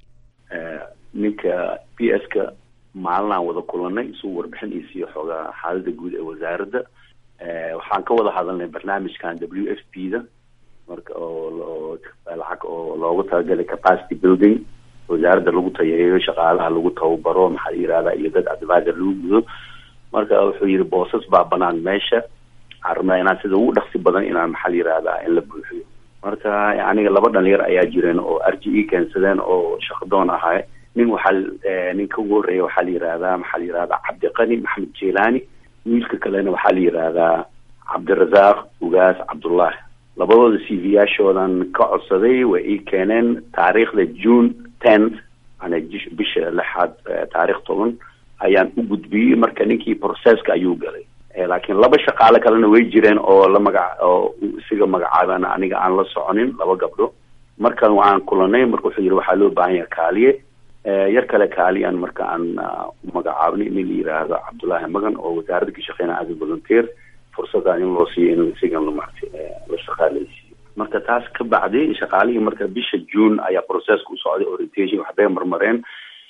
ninka b s ka maalinaan wada kulanay isuu warbixin ii siiyo xoogaa xaalada guud ee wasaaradda waxaan ka wada hadalnay barnaamijkan w f p da marka oo lacag oo loogu talagalay capacity building wasaaradda lagu tayareeyo shaqaalaha lagu tababaro maxaa la yihahda iyo dad advisor lagu gudo marka wuxuu yihi boosas baa banaan meesha waxaan rabnaa inaan sida ugu dhaqsi badan inaan maxaa la yihahda in la buuxiyo marka aniga laba dhalinyar ayaa jireen oo r g e keensadeen oo shaqadoon ahay nin waxaa ninka ugu horreeya waxaa la yihahdaa maxaa la yihahdaa cabdiqani maxamed jelani wiilka kalena waxaa la yihahdaa cabdirasaaq ugaas cabdullahi labadooda c v yaashoodan ka codsaday way ii keeneen taariikhda june tenth ana bisha lixaad taarikh toban ayaan u gudbiyey marka ninkii processka ayuu galay laakiin laba shaqaale kalena way jireen oo la magac oo isiga magacaaban aniga aan la soconin laba gabdho markan waan kulanay marka wuxuu yihi waxaa loo baahan yaha kaaliye yar kale kaaliyan marka aan magacaabnay nin la yiraahdo cabdullaahi magan oo wasaaradda ka shaqeynaya as volunteer fursadaan in loo siiyo in isigan lamart la shaqaaleysiiyo marka taas ka bacdi shaqaalihii marka bisha june ayaa processka u socday orientation waxbay marmareen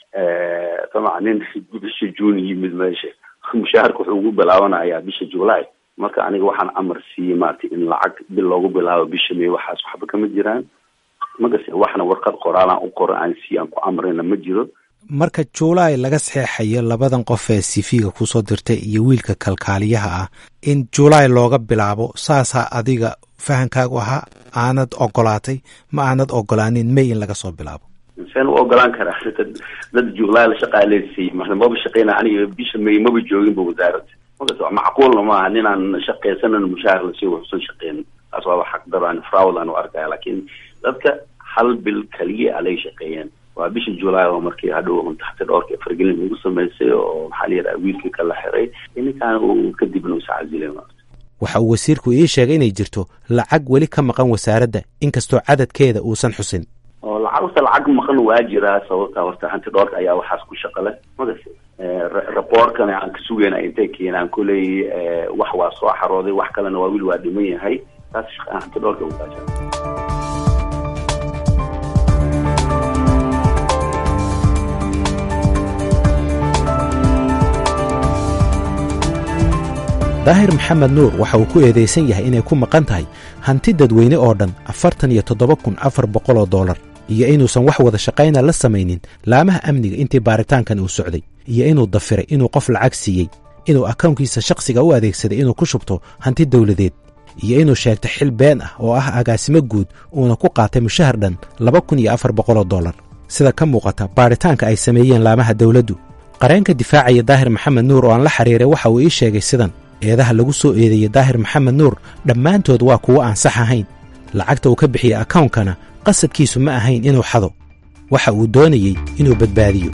taban nin bisha june yimid meesha mushaharka wuxuu ugu bilaabanayaa bisha july marka aniga waxaan amar siiyey maaragtay in lacag bil loogu bilaabo bisha may waxaas waxba kama jiraan magase waxna warqad qoraalaan u qoro aan sii aan ku amrina ma jiro marka juulaay laga saxeexayo labadan qof ee sifiga kusoo dirtay iyo wiilka kalkaaliyaha ah in juulaay looga bilaabo saasaa adiga fahankaagu ahaa aanad ogolaatay ma aanad ogolaanin may in laga soo bilaabo seen u ogolaan karaa dad juulaay la shaqaaleysiiyey maba shaqeyna aniga bisha may maba jooginba wasaaradda magase macquulna maaha ninaan shaqeysanan mushaahar lasii waxusan shaqeynin taas waaba xaqdaraan fraud aan u arkaya laakiin dadka hal bil kaliya alay shaqeeyeen waa bisha july oo markii hadhow taxti dhowrka fargelin ugu samaysay oo maxaa la yidhaha wiilkii kala xiray ninkaan uu kadibna usacazilay waxa uu wasiirku ii sheegay inay jirto lacag weli ka maqan wasaaradda inkastoo cadadkeeda uusan xusin oo lacagta lacag maqan waa jiraa sababta horta hanti dhowrka ayaa waxaas ku shaqale magase raboorkana aan ka sugayna intay keenaan koley wax waa soo xarooday wax kalena waa wiil waa dhiman yahay taas hanti dhowrka ugaasha daahir maxamed nuur waxa uu ku eedaysan yahay inay ku maqan tahay hanti dadweyne oo dhan afartan iyo toddoba kun afar boqoloo dollar iyo inuusan wax wada shaqayna la samaynin laamaha amniga intii baaritaankan uu socday iyo inuu dafiray inuu qof lacag siiyey inuu akownkiisa shakhsiga u adeegsaday inuu ku shubto hanti dawladeed iyo inuu sheegtay xil been ah oo ah agaasimo guud uuna ku qaatay mushahar dhan laba kun iyo afar boqoloo dollar sida ka muuqata baaritaanka ay sameeyeen laamaha dawladdu qareenka difaacaya daahir maxamed nuur oo aan la xiriiray waxa uu ii sheegay sidan eedaha lagu soo eedeeyey daahir maxamed nuur dhammaantood waa kuwo aan sax ahayn lacagta uu ka bixiyey akawnkana qasadkiisu ma ahayn inuu xado waxa uu doonayey inuu badbaadiyo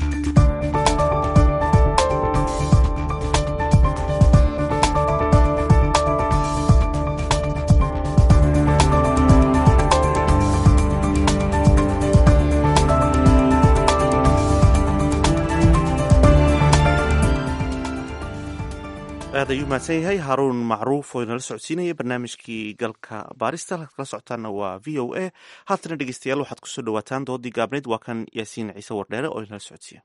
aad ayuu mahadsan yahay haaruun macruuf oo inala socodsiinaya barnaamijkii galka baarista kala socotaana waa v o a haatana dhegeystayaal waxaad kusoo dhawaataan doodii gaabneyd waa kan yaasiin ciise wardheere oo inala socodsiiya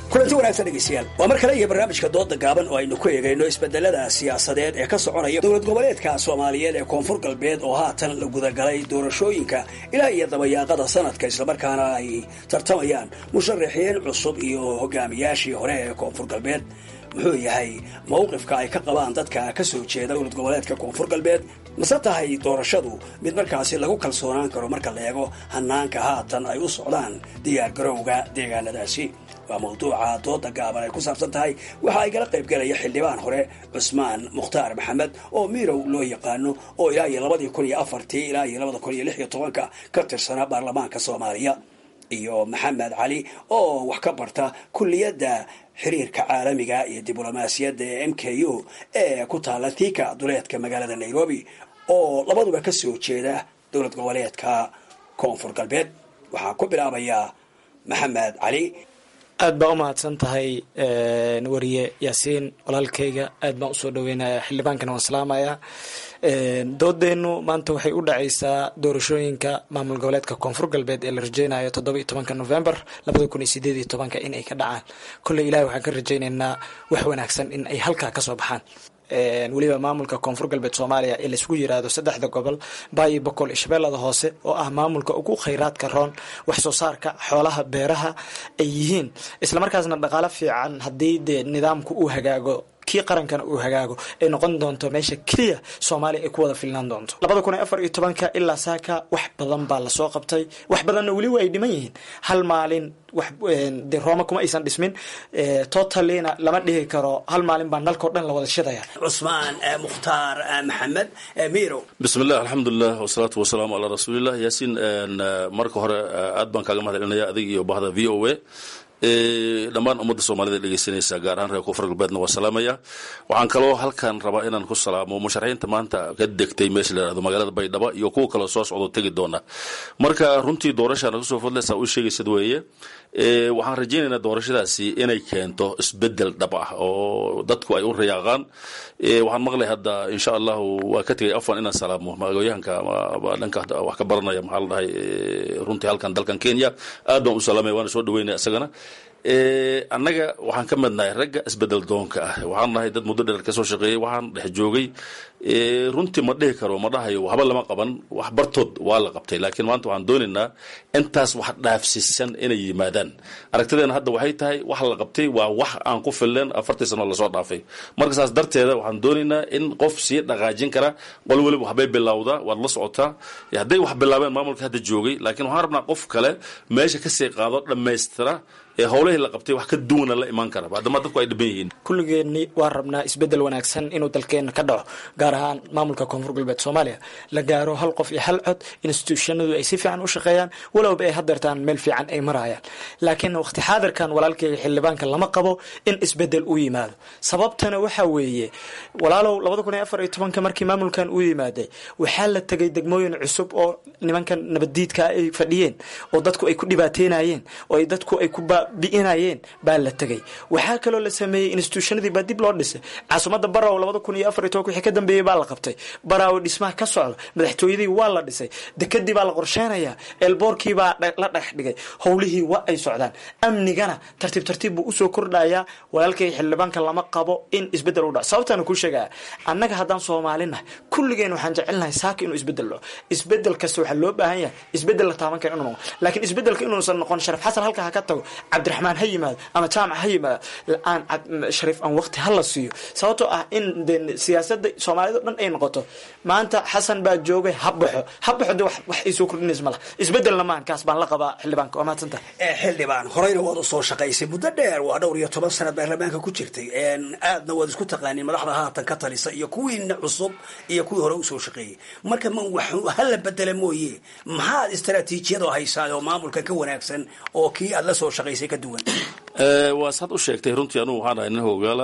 kulanti wanaagsan dhegeystayaal waa mar kale iyo barnaamijka dooda gaaban oo aynu ku eegayno isbedelada siyaasadeed ee ka soconaya dowlad goboleedka soomaaliyeed ee koonfur galbeed oo haatan la gudagalay doorashooyinka ilaa iyo dabayaaqada sanadka islamarkaana ay tartamayaan musharaxiin cusub iyo hogaamiyaashii hore ee koonfur galbeed muxuu yahay mawqifka ay ka qabaan dadka ka soo jeeda dowlad goboleedka koonfur galbeed mase tahay doorashadu mid markaasi lagu kalsoonaan karo marka la eego hanaanka haatan ay u socdaan diyaar garowga deegaanadaasi waa mawduuca dooda gaaban ay ku saabsan tahay waxa ay gala qaybgelaya xildhibaan hore cusmaan mukhtaar maxamed oo mirow loo yaqaano oo ilaa iyo labadii kun iyo afartii ilaa iyo labada kun iyo lix iyo tobanka ka tirsanaa baarlamaanka soomaaliya iyo maxamed cali oo wax ka barta kulliyadda xiriirka caalamiga iyo diblomaasiyadda ee m k u ee ku taala thika duleedka magaalada nairobi oo labaduba ka soo jeeda dowlad goboleedka koonfur galbeed waxaa ku bilaabaya maxamed cali aad baa u mahadsan tahay wariye yaasiin walaalkayga aad baan usoo dhaweynaya xildhibaankana waan salaamaya doodeennu maanta waxay u dhacaysaa doorashooyinka maamul goboleedka koonfur galbeed ee la rajeynayo toddoba iyo tobanka november labada kun iyo sideed iyo tobanka in ay ka dhacaan kolley ilahi waxaan ka rajaynaynaa wax wanaagsan in ay halkaa kasoo baxaan weliba maamulka koonfur galbeed soomaaliya ee laisku yiraahdo saddexda gobol baayi boqol iyo shabeellada hoose oo ah maamulka ugu khayraadka roon wax soo saarka xoolaha beeraha ay yihiin islamarkaasna dhaqaalo fiican haddii dee nidaamku uu hagaago kii qarankana uu hagaago ay noqon doonto meesha keliya soomaaliya ay ku wada filnaan doonto labada kun iyo afar iyo tobanka ilaa saaka wax badan baa lasoo qabtay wax badanna weli waa ay dhiman yihiin hal maalin wax de rooma kuma aysan dhismin totalina lama dhihi karo hal maalin baa nalkao dhan la wada shidaya cusmaan mukhtaar maxamed mirow bismillah alxamdulilah wasalaatu wasalaamu calaa rasuulillah yaasiin marka hore aad baan kaaga mahad celinaya adig iyo bahda v o a dhammaan ummadda soomaalida dhegeysanaysa gaar ahaan reer koonfur galbeedna waa salaamaya waxaan kaloo halkan rabaa inaan ku salaamo musharaxiinta maanta ka degtay meesha la yihahdo magaalada baydhabo iyo kuwa kaloo soo socdo tegi doona marka runtii doorashaan kusoo fadlaysaa u sheegaysad weeye waxaan rajaynaynaa doorashadaasi inay keento isbedel dhab ah oo dadku ay u rayaaqaan waxaan maqlay hadda insha allahu waa ka tegay afan inaan salaamo magooyahanka dhanka wax ka baranaya maxaa la dhahay runtii halkan dalkan kenya aad baan u salaamaya waana soo dhaweynaya isagana annaga waxaan ka midnahay ragga isbedel doonka ah waxaan nahay dad muddo dheer kasoo shaqeeyey waxaan dhex joogay runtii ma dhihi karo ma dhahayo waxba lama qaban wax bartood waa la qabtay laakiin maanta waxaan doonaynaa intaas wax dhaafsiisan inay yimaadaan aragtideena hadda waxay tahay wax la qabtay waa wax aan ku filleen afartii sano lasoo dhaafay marka saas darteeda waxaan doonaynaa in qof sii dhaqaajin kara qol weliba waxbay bilowdaa waad la socotaa hadday wax bilaabeen maamulka hadda joogay laakiin waxaan rabnaa qof kale meesha kasii qaado dhammaystira ee howlahii la qabtay wax ka duwana la imaan kara maadaama dadku ay dhiban yihiin kulligeenni waan rabnaa isbedel wanaagsan inuu dalkeena ka dhaco gaar ahaan maamulka koonfur galbeed soomaaliya la gaaro hal qof iyo hal cod institutionadu ay si fiican u shaqeeyaan walowba ay hadeertaan meel fiican ay marayaan laakiin waqti xaadirkan walaalkeyga xildhibaanka lama qabo in isbedel u yimaado sababtana waxa weeye walaalow labada kun iyo afar iyo tobanka markii maamulkan uu yimaaday waxaa la tegay degmooyin cusub oo nimankan nabaddiidka ay fadhiyeen oo dadku ay ku dhibaateynayeen oo ay dadku ay ku bi'inayeen baa la tegay waxaa kaloo la sameeyey institutionadii baa dib loo dhisay caasimada baraw labada kun iyo afar iyo tobanka wixii ka dambeeyey baa la qabtay baraawo dhismaha ka socda madaxtooyadii waa la dhisay dekadii baa la qorsheynayaa eelboorkii baa la dhex dhigay howlihii waa ay socdaan amnigana tartiib tartiib buu usoo kordhayaa walaalkay xildhibaanka lama qabo in isbedel u dhaco sababtaana kuu sheegaya annaga haddaan soomaalinahay kulligeen waxaan jecelnahay saaka inuu isbedel dhaco isbedel kasta waxaa loo baahan yahay isbedel la taaban kara inuu noqo laakiin isbedelka inuusan noqon sharaf xasan halka ha ka tago cabdiraxmaan ha yimaado ama jaamac ha yimaado aan shariif aan waqti hala siiyo sababtoo ah in de siyaasada soomaalida o dhan ay noqoto maanta xasan baa joogay ha baxo ha baxo de wax ay soo kordhinays ma laha isbedelna maan kaas baan la qabaa xildhibaanka waa mahadsanta xildhibaan horeyna waad usoo shaqaysay muddo dheer waa dhowr iyo toban sanad baarlamaanka ku jirtay aadna waad isku taqaaniin madaxda haatan ka talisa iyo kuwiina cusub iyo kuwii hore usoo shaqeeyey marka ma wax hala bedela mooye maxaad istaraatiijiyadoo haysaa oo maamulka ka wanaagsan oo kii aad la soo shaqaysay ka duwan waa saad u sheegtay runtii anugu waxaan ahay nin hogaala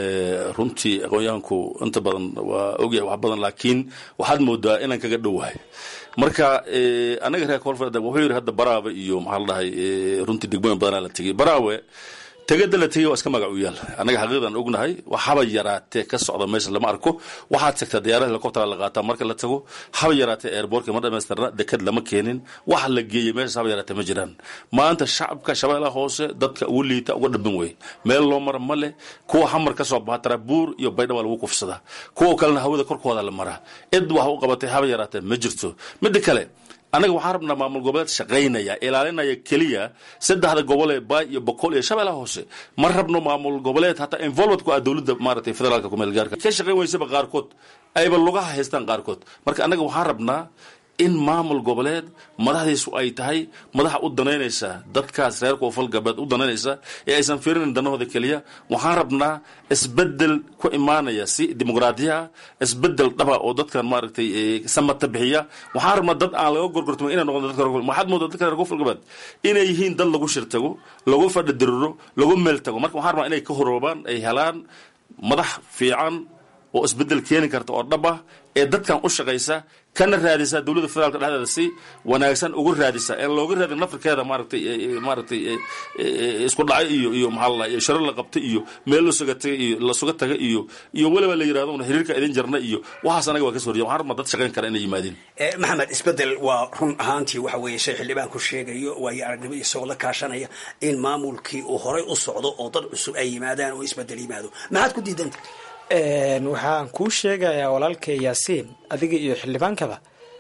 runtii aqoon-yahanku inta badan waa ogyahay wax badan laakiin waxaad moodaa inaan kaga dhowahay marka anaga reer koonfur wuxuu yidhi hadda baraawe iyo maxaa la dhahay runtii degmooyin badanaa la tegey baraawe tegada la tegay waa iska magac u yaal annaga xaqiiqdan ognahay haba yaraatee ka socda meesha lama arko waxaad tagtaa diyaarada helicoptera la qaataa marka la tago haba yaraatee airbortka ma dhamaystirna dekad lama keenin wax la geeyey meeshaas haba yaraatee ma jiraan maanta shacabka shabeellaha hoose dadka ugu liita uga dhaban wey meel loo mara ma leh kuwa xamar ka soo baxa tarabuur iyo baydhaba lagu kufsadaa kuwa kalena hawada korkooda la maraa cid wax u qabatay haba yaraatee ma jirto midda kale annaga waxaan rabnaa maamul goboleed shaqaynaya ilaalinaya keliya saddexda gobol ee baay iyo boqol iyo shabeellaha hoose ma rabno maamul goboleed hataa involvement ku ah dowladda maaragtay federaalka kumeel gaarka ka shaqayn weysaba qaarkood ayba lugaha haystaan qaarkood marka annaga waxaan rabnaa in maamul goboleed madaxdiisu ay tahay madaxa u danaynaysa dadkaas reer koonfur galbeed u danaynaysa ee aysan fiirinin danahooda keliya waxaan rabnaa isbedel ku imaanaya si dimuqraadiyaha isbedel dhaba oo dadkan maaragtay samata bixiya waxaan rabnaa dad aan laga gorgortamo inay noqon dadka waxaad moodaa dadka reer koonfur galbeed inay yihiin dad lagu shirtago lagu fadhidiriro lagu meel tago marka waxaan rabnaa inay ka horoobaan ay helaan madax fiican oo isbedel keeni karta oo dhab ah ee dadkan u shaqaysa kana raadisa dowladda federaalka dhexdeeda si wanaagsan uga raadisa en looga raadin nafirkeeda maaragtay maaragtay isku dhacay iyo iyo maxaa la sharo la qabtay iyo meel lasuga tagay iyo lasuga taga iyo iyo weliba la yirahdo una xiriirka idin jarna iyo waxaas anaga waa ka soo horjeeda waxaan rabnaa dad shaqayn kara inay yimaadeen maxamed isbedel waa run ahaantii waxa weeye shay xildhibaan ku sheegayo waayo aragnimo isagoo la kaashanaya in maamulkii uu horay u socdo oo dad cusub ay yimaadaan oo isbedel yimaado maxaad ku diidanta waxaan kuu sheegayaa walaalkay yaasiin adiga iyo xildhibaankaba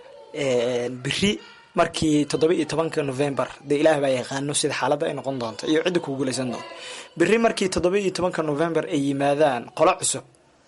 beri markii toddoba iyo tobanka november dee ilaah baa yaqaano sida xaaladda ay noqon doonto iyo cidda ku guulaysan doonto beri markii toddoba iyo tobanka november ay yimaadaan qolo cusub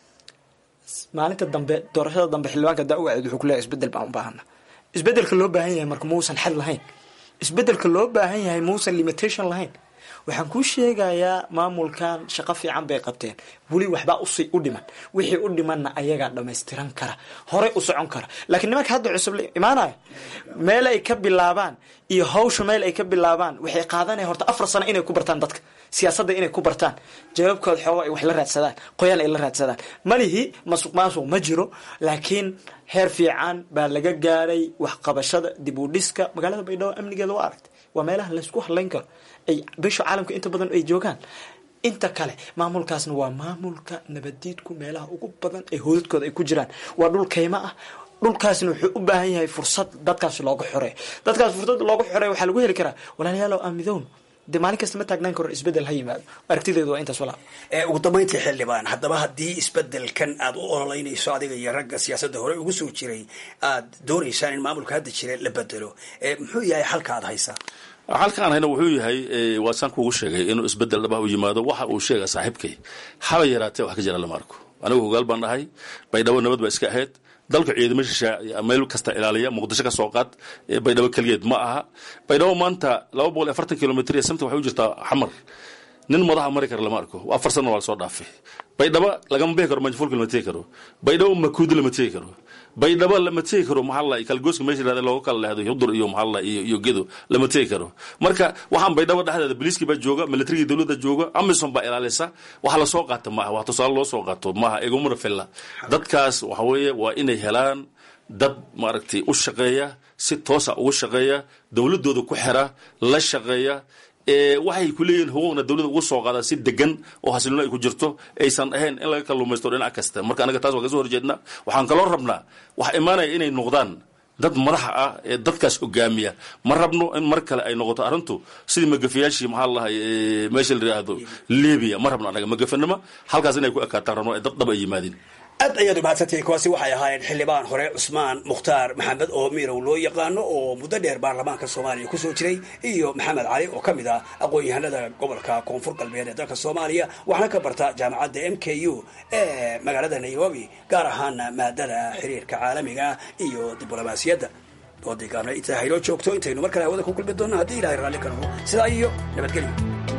maalinta dambe doorashada dambe xildhibaanka da-ugaceed wuxuu kuleeyahay isbedel baan u baahana isbedelka loo baahan yahay marka muusan xad lahayn isbedelka loo baahan yahay muusan limitation lahayn waxaan kuu sheegayaa maamulkan shaqo fiican bay qabteen weli waxbaa usi u dhiman wixii u dhimanna ayagaa dhamaystiran kara horey u socon kara laakiin nimanka hadda cusub la imaanaya meel ay ka bilaabaan iyo hawsha meel ay ka bilaabaan waxay qaadanaya horta afar sano inay ku bartaan dadka siyaasadda inay ku bartaan jawaabkooda xooga ay wax la raadsadaan qoyaan ay la raadsadaan malihi masuq maasuq ma jiro laakiin heer fiican baa laga gaaray waxqabashada dib u dhiska magaalada baydhabo amnigeeda waa aragtay waa meelaha laysku hadlayn karo ay bisha caalamka inta badan ay joogaan inta kale maamulkaasna waa maamulka nabadiidku meelaha ugu badan ee hoodadkooda ay ku jiraan waa dhul kaymo ah dhulkaasna wuxuu u baahan yahay fursad dadkaas looga xoreeyo dadkaas fursad looga xoreeyo waxaa lagu heli karaa walaalayaalow aamidown dee maalin kasta ma taagnaan karo isbedel ha yimaado aragtideedu waa intaas walaa ugu dambayntii xildhibaan haddaba haddii isbedelkan aad u ololeynayso adiga iyo ragga siyaasadda hore ugu soo jiray aad doonaysaan in maamulka hadda jira la bedelo muxuu yahay xalka aad haysaa halkaan hayna wuxuu yahay waa saan kuugu sheegay inuu isbedel dhaba u yimaado waxa uu sheega saaxiibkay haba yaraatee wax ka jira lama arko anigu hogaal baan dhahay baydhabo nabad ba iska ahayd dalka ciidamo shishaa meel kasta ilaaliya muqdisho ka soo qaad baydhabo keligeed ma aha baydhabo maanta laba boqol iyo afartan kilomitr iyo samta waxay u jirtaa xamar nin madaxa mari kara lama arko afar sano waa lasoo dhaafay baydhabo lagama bixi karo manjafulka lama tegi karo baydhabo makuudi lama tegi karo baydhabo lama tegi karo maxaa la kalgooska meesha yirahda looga kala leehdo hudur iyo maxaa la iyo iyo gedo lama tegi karo marka waxaan baydhabo dhexdeeda biliiskii baa jooga militarigii dowladda jooga amison baa ilaalisa waxa lasoo qaata maaha wax tusaale loo soo qaato maaha igumana filla dadkaas waxa weeye waa inay helaan dad maaragtay u shaqeeya si toosa ugu shaqeeya dowladooda ku xira la shaqeeya waxay ku leeyihiin huquuqna dowladda ugu soo qaada si degan oo xasilino ay ku jirto aysan ahayn in laga kalluumaysto dhinac kasta marka anaga taas waa kasoo horjeednaa waxaan kaloo rabnaa waxa imaanaya inay noqdaan dad madaxa ah ee dadkaas hogaamiya ma rabno in mar kale ay noqoto arrintu sidii magafayaashii maxaa lahay meesha la yidhaahdo libiya ma rabno anaga magafanimo halkaas inay ku ekaataan rabno ee dad dhab ay yimaadeen aad ayaad umahadsantihiin kuwaasi waxay ahaayeen xildhibaan hore cusmaan mukhtaar maxamed oo mirow loo yaqaano oo muddo dheer baarlamaanka soomaaliya kusoo jiray iyo maxamed cali oo ka mid ah aqoon-yahanada gobolka koonfur galbeed ee dalka soomaaliya waxaana ka barta jaamacadda m k u ee magaalada nairobi gaar ahaana maadada xiriirka caalamiga iyo diblomaasiyadda doodii gaabna intaa haynoo joogto intaynu mar kale hawada ku kulmi doonno haddii ilahay raalli ka noqo sidaa iyo nabadgelyo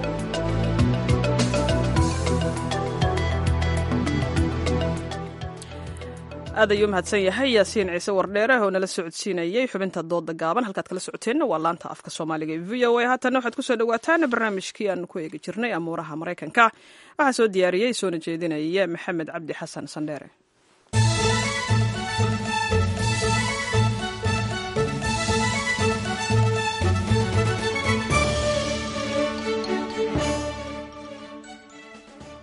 aad ayuu mahadsan yahay yaasiin ciise wardheere oo nala socodsiinayay xubinta dooda gaaban halkaad kala socoteenna waa laanta afka soomaaliga ee v o a haatanna waxaad kusoo dhawaataan barnaamijkii aan ku eegi jirnay amuuraha maraykanka waxaa soo diyaariyey soona jeedinaya maxamed cabdi xasan sandheere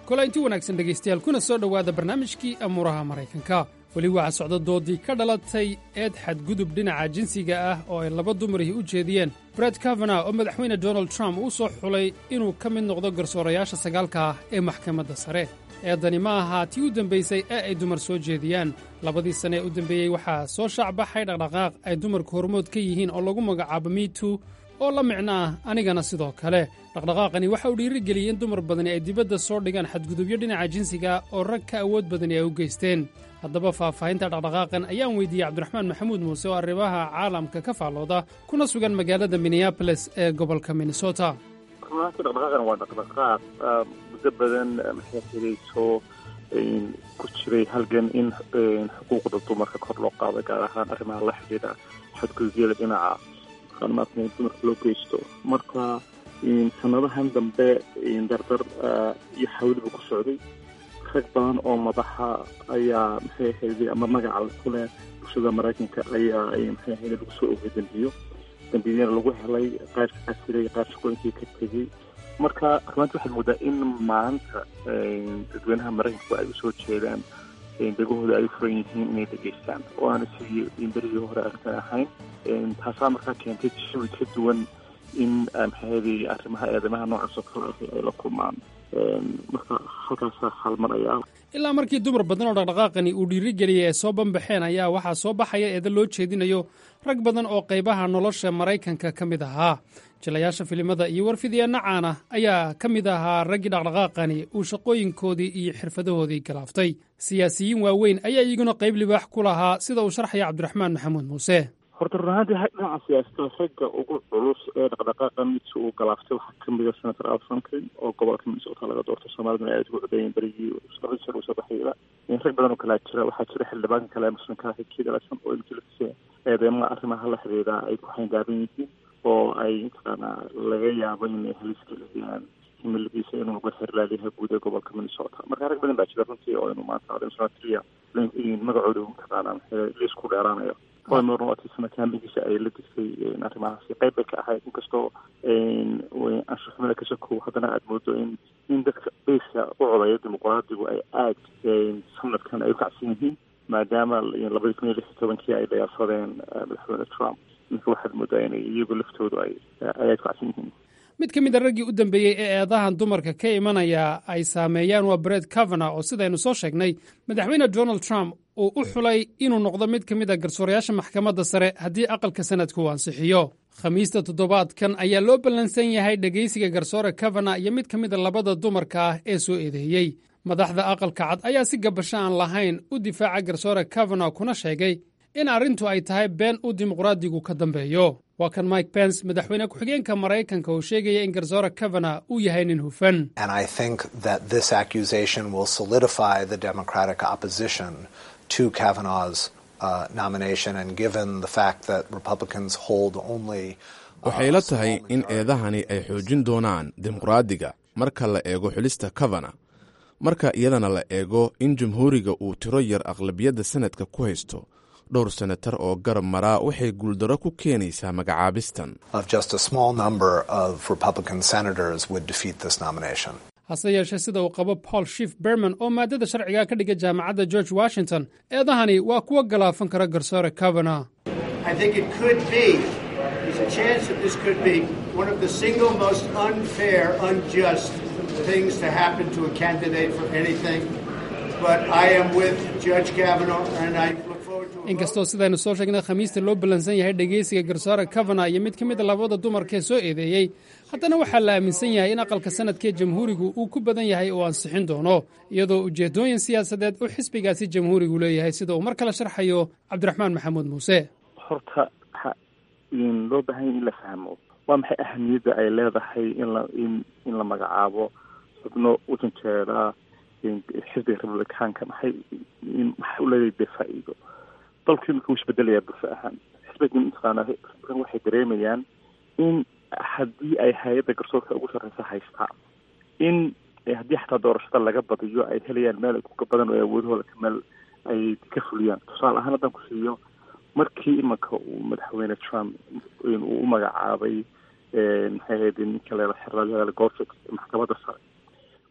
kolainti wanaagsan dhegaystayaal kuna soo dhowaada barnaamijkii amuuraha maraykanka weli waxaa socda doodii ka dhalatay eed xadgudub dhinaca jinsiga ah oo ay laba dumarihii u jeediyeen bred kavana oo madaxweyne donald trump uu soo xulay inuu ka mid noqdo garsoorayaasha sagaalka ah ee maxkamadda sare eedani ma aha tii u dembaysay ee ay dumar soo jeediyaan labadii sane ee u dembeeyey waxaa soo shaacbaxay dhaqdhaqaaq ay dumarku hormood ka yihiin oo lagu magacaabo mitu oo la micno ah anigana sidoo kale dhaqdhaqaaqani waxa uu dhiirigeliyey in dumar badani ay dibadda soo dhigaan xadgudubyo dhinaca jinsiga oo rag ka awood badani ay u geysteen haddaba faahfaahinta dhaqdhaqaaqan ayaan weydiiyey cabdiraxmaan maxamuud muuse oo arrimaha caalamka ka faallooda kuna sugan magaalada minneaboles ee gobolka minnesota runaantii dhaqdhaqaaqan waa dhaqdhaqaaq muddo badan maxay xidayso ku jiray halgan in xuquuqda dumarka kor loo qaado gaar ahaan arrimaha la xidhiidha xadgudubyada dhinaca maarata dumarka loo geysto marka sanadahan dambe dardar iyo xawliba ku socday rag badan oo madaxa ayaa maxay ahayday ama magaca ku leh bulshada maraykanka ayaa maxay ahayday lagu soo ogay dambiyo dambiyana lagu helay qaar ka casiray qaar shaqooyinkii ka tegey marka rumaanti waxaad moodaa in maanta dadweynaha maraykanku ay usoo jeedaan degahooda ay u furan yihiin inay dhegeystaan oo aana sidii berigii hore arrintan ahayn taasaa markaa keentay jawi ka duwan in maxaahayday arrimaha eedamaha noocaas oo kale ay la kulmaan marka halkaasaa halmaraya ilaa markii dumar badan oo dhaqdhaqaaqani uu dhiirigeliyey ay soo banbaxeen ayaa waxaa soo baxaya eeda loo jeedinayo rag badan oo qaybaha nolosha maraykanka ka mid ahaa jilayaasha filimada iyo warfidyaenna caana ayaa ka mid ahaa raggii dhaqdhaqaaqani uu shaqooyinkoodii iyo xirfadahoodii galaaftay siyaasiyiin waaweyn ayaa iyaguna qayb libaax ku lahaa sida uu sharxaya cabdiraxmaan maxamuud muuse horta run ahaantii dhinaca siyaasada ragga ugu culus ee dhaqdhaqaaqan midkii uu galaaftay waxaa ka mid a senator al franklin oo gobolka minnesota laga doorto soomaalidana aad ugu codeeyeen berigii labadii sano usoo baxayda rag badan oo kalaa jira waxaa jira xildhibaanka kale muslimka xigkii dhalashsan oo imjilise eedeemaha arrimaha la xiriira ay ku xayndaaban yihiin oo ay mataqaanaa laga yaabo inay halis geliyaan himiladiisa inuu noqdo xerlaaliyaha guud ee gobolka minnesota marka rag badan baa jira runtii oo inuu maanta senatoriya magacooda mataqaanaa liis ku dheeraanayo mornoatisna kaambigiisa ay la digtay arrimahaasi qayb bay ka ahayd inkastoo anshuxumada ka shakow haddana aada moodo in in dadka beyska u codaya dimuqraadigu ay aad sanadkan ay u kacsan yihiin maadaama labadii kun iyo lix iyo tobankii ay dayaasadeen madaxweyne trump marka waxaad moodaa inay iyagu laftoodu ay ay aad u kacsan yihiin mid ka mid a raggii u dambeeyey ee eedahan dumarka ka imanaya ay saameeyaan waa bred kavana oo sidaynu soo sheegnay madaxweyne donald trump uu u xulay inuu noqdo mid ka mid a garsoorayaasha maxkamadda sare haddii aqalka sanadku uu ansixiyo khamiista toddobaadkan ayaa loo ballansan yahay dhegaysiga garsoore kavana iyo mid ka mid a labada dumarka ah ee soo eedeeyey madaxda aqalka cad ayaa si gabasho aan lahayn u difaaca garsoore kavana kuna sheegay in arrintu ay tahay been uu dimuqraadigu ka dambeeyo waa kan mike pence madaxweyne ku-xigeenka maraykanka oo sheegaya in garsoore kavana uu yahay nin hufan to Kavanaugh's uh, nomination, and given the fact that Republicans hold only. waxay la tahay in eedahani ay xoojin doonaan dimuqraadiga marka la eego xulista kavana marka iyadana la eego in jamhuuriga uu tiro yar aqlabiyadda sanadka ku haysto dhowr senatar oo garab maraa waxay guuldaro ku keenaysaa magacaabistan Of just a small number of Republican senators would defeat this nomination. hase yeeshee sida uu qabo paul shif berman oo maadada sharciga ka dhiga jaamacadda george washington eedahani waa kuwa galaafan kara garsoore kavana I think it could be, there's a chance that this could be one of the single most unfair, unjust things to happen to a candidate for anything. But I am with Judge Kavanaugh, and I look forward to inkastoo sidaynu soo sheegnay khamiista loo ballansan yahay dhegaysiga garsoore kavana iyo mid ka mid a labada dumarkee soo eedeeyey haddana waxaa la aaminsan yahay in aqalka sanadkee jamhuurigu uu ku badan yahay oo ansixin doono iyadoo ujeeddooyin siyaasadeed uu xisbigaasi jamhuurigu leeyahay sida uu mar kale sharxayo cabdiraxmaan maxamuud muuse horta waxa loo baahan yahay in la fahmo waa maxay ahamiyadda ay leedahay in la in in la magacaabo xubno wadankeeda xisbiga republicaanka maxay maxay u leedahay dee faa'iido dalku imika wuu isbedelayaa bulsho ahaan xisbiga mataqaana republican waxay dareemayaan in haddii ay hay-adda garsoorka ugu sarreysa haystaan in haddii xataa doorashada laga badiyo ay helayaan meel kuka badan oo awoodahooda ka meel ay ka fuliyaan tusaale ahaan haddaan ku siiyo markii imanka uu madaxweyne trump uu u magacaabay maxay ahayd ninka leela xerlaal gorfix maxkamadda sare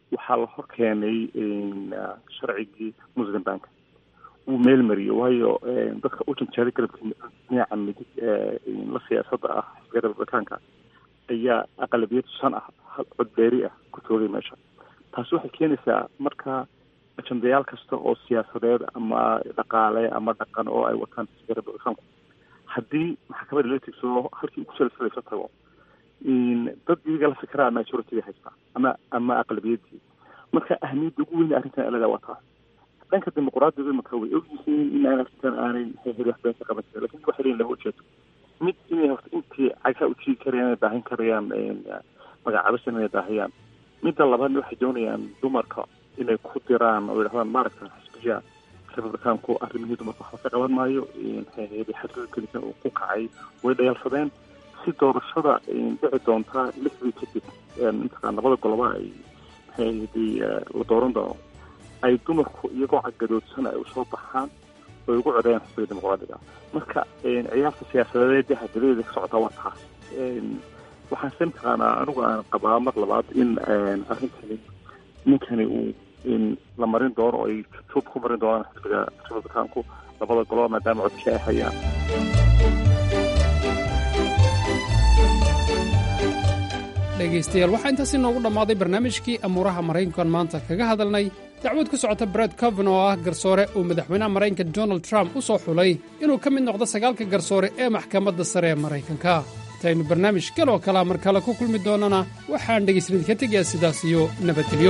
waxaa la hor keenay sharcigii muslim bank uu meel mariyey waayo dadka u janjeeray garabka dhinaca midig la siyaasadda ah xisbiga republikaanka ayaa aqalabiyad shan ah codbeeri ah ku toogay meesha taasi waxay keenaysaa marka ajandayaal kasta oo siyaasadeed ama dhaqaale ama dhaqan oo ay wataan xisbiga republikaanku haddii maxkamadda la tigsado halkii ugu salsalayso tago dad iyaga la fikiraa majority haystaa ama ama aqlabiyadii marka ahmiyadda ugu weyn arrintan alada waa taas dhanka dimuqraadiga imaka way ogyihiin in aan arrintan aanay maxay wax been ka qaban karin lakin waxay leeyihin laba ujeedo mid inay horta intii cagsaa ujiigi karayaan inay daahin karayaan magacaabisa inay daahiyaan midda labaadna waxay doonayaan dumarka inay ku diraan oo yidhahdaan maaragta xisbiya republikaanku arrimihii dumarka waxba ka qaban maayo xadgudubkelisan uu ku kacay way dhayalsadeen si doorashada dhici doontaa lixdii kadib mataqaan labada goloba ay maxay la dooran doono ay dumarku iyagoo cagadoodsan ay usoo baxaan oy ugu codayaan xisbiga dimuqraadiga marka ciyaarta siyaasadeed hadadeeda ka socotaa waa taas waxaan se mataqaanaa anigu aan qabaa mar labaad in arrintani ninkani uu la marin doono oo ay juub ku marin doonaan xisbiga republikaanku labada goloba maadaama codkii ay hayaan dhegaystayaal waxaa intaasi noogu dhammaaday barnaamijkii amuuraha maraykankan maanta kaga hadalnay dacwad ku socota bred coven oo ah garsoore uu madaxweynaha maraykanka donald trump u soo xulay inuu ka mid noqdo sagaalka garsoore ee maxkamadda sare ee maraykanka intaynu barnaamij galoo kalaa mar kale ku kulmi doonnana waxaan dhegaysanidka tegayaa sidaas iyo nabadgelyo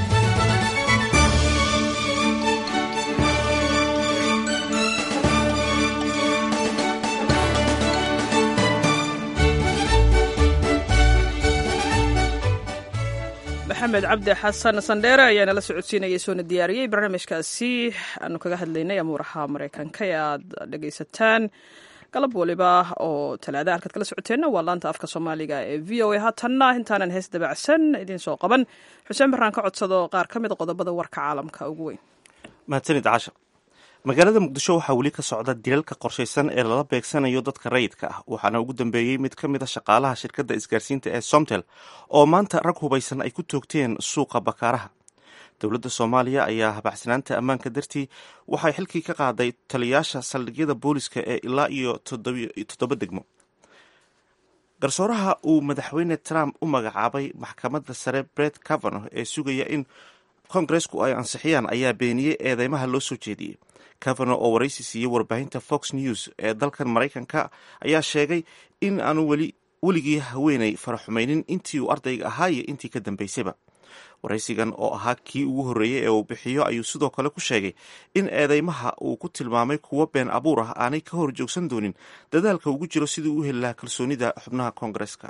maxamed cabdi xasan sandheere ayaa nala socodsiinayay soona diyaariyey barnaamijkaasi aanu kaga hadlaynay amuuraha maraykanka ee aad dhegaysataan galab waliba oo talaada halkaad kala socoteenna waa laanta afka soomaaliga ee v o a haatanna intaanan hees dabacsan idiin soo qaban xuseen baraan ka codsado qaar ka mid qodobada warka caalamka ugu weyn mahadsanid casha magaalada muqdisho waxaa weli ka socda dilalka qorshaysan ee lala beegsanayo dadka rayidka ah waxaana ugu dambeeyey mid ka mid a shaqaalaha shirkadda isgaarsiinta ee somtel oo maanta rag hubaysan ay ku toogteen suuqa bakaaraha dowladda soomaaliya ayaa habacsanaanta ammaanka dartii waxay xilkii ka qaaday taliyaasha saldhigyada booliska ee ilaa iyo toddoba degmo garsooraha uu madaxweyne trump u magacaabay maxkamadda sare bret cavano ee sugaya in kongaresku ay ansixiyaan ayaa beeniyey eedeymaha loo soo jeediyey cavano oo waraysi siiyey warbaahinta fox news ee dalkan maraykanka ayaa sheegay in aanu weli weligii haweenay faraxumaynin intii uu ardayga ahaa iyo intii ka dambaysayba waraysigan oo ahaa kii ugu horreeyey ee uu bixiyo ayuu sidoo kale ku sheegay in eedeymaha uu ku tilmaamay kuwo been abuur ah aanay ka hor joogsan doonin dadaalka ugu jiro sidii u heli lahaa kalsoonida xubnaha koongareska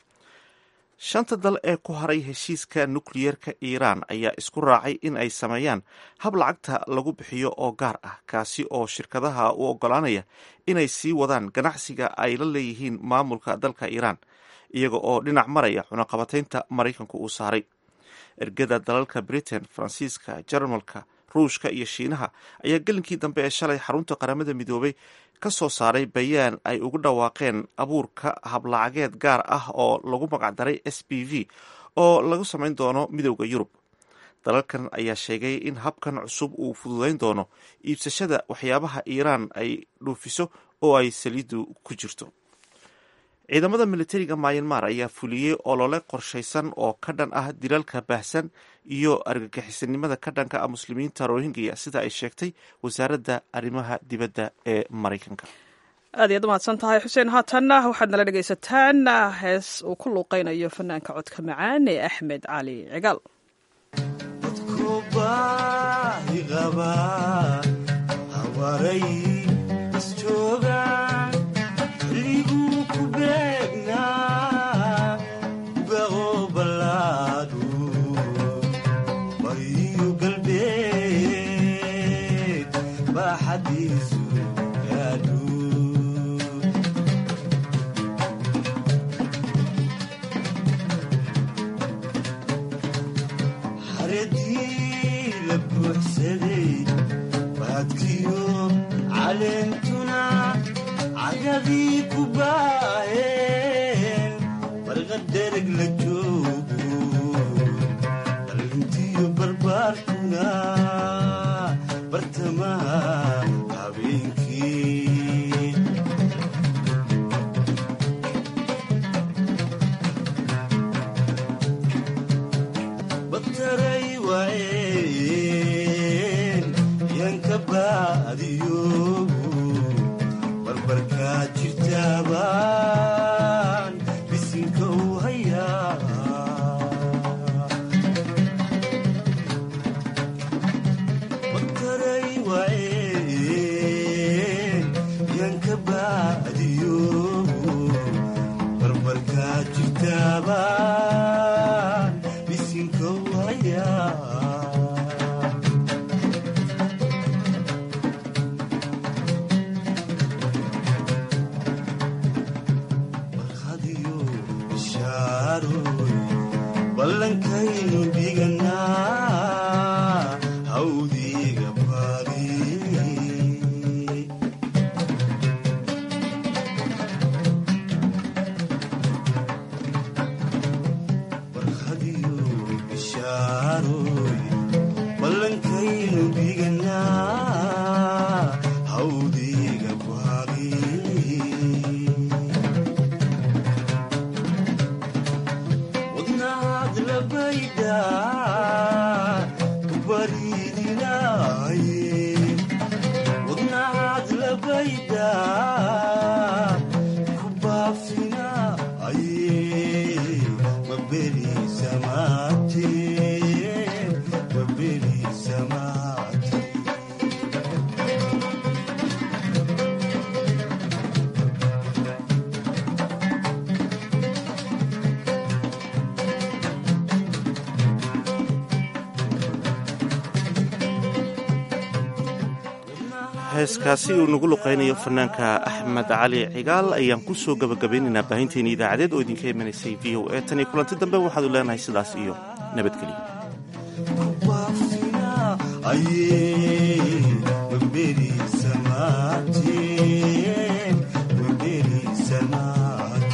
shanta dal ee ku haray heshiiska nukliyeerka iiraan ayaa isku raacay in ay sameeyaan hab lacagta lagu bixiyo oo gaar ah kaasi oo shirkadaha u oggolaanaya inay sii wadaan ganacsiga ay la leeyihiin maamulka dalka iiraan iyaga oo dhinac maraya cunaqabataynta maraykanku uu saaray ergada dalalka britain faransiiska jarmalka ruushka iyo shiinaha ayaa gelinkii dambe ee shalay xarunta qaramada midoobay ka soo saaray bayaan ay ugu dhawaaqeen abuurka hablacageed gaar ah oo lagu magacdaray s b v oo lagu samayn doono midowda yurub dalalkan ayaa sheegay in habkan cusub uu fududayn doono iibsashada waxyaabaha iiraan ay dhuufiso oo ay saliidu ku jirto ciidamada militariga mayanmar ayaa fuliyey olole qorshaysan oo ka dhan ah dilalka baahsan iyo argagixisanimada ka dhanka ah muslimiinta rohingya sida ay sheegtay wasaaradda arrimaha dibadda ee maraykanka aad iyaad umahadsan tahay xuseen haatanna waxaad nala dhegaysataan hees uu ku luuqaynayo fanaanka codka macaan ee axmed cali cigaal barqadereg la joogo dhalintii baarkuna bartamaha habeenkii bataray waayeen yanka baadiyo barbarkaa jirtaabaan bisinka u hayaa bataray waayeen yanka baadiyo barbarkaa jirtaabaan bisinka u hayaa ballankaynu dhiganaa hawdiga baadi barhadiyo bishaaroy ballankaynu dhiganaa hawdiga baadi wadnaad labayda kabariidinaaye wadnaad labayda ku baafinaaye maberi samaate maberi samaate heeskaasi uu nagu luqaynayo fanaanka axmed cali cigaal ayaan ku soo gabagabaynaynaa baahinteeni idaacadeed oo idinka imanaysay v o e tan iyo kulanti dambe waxaadu leenahay sidaas iyo nabadgelyo maberi samaate maberi samaate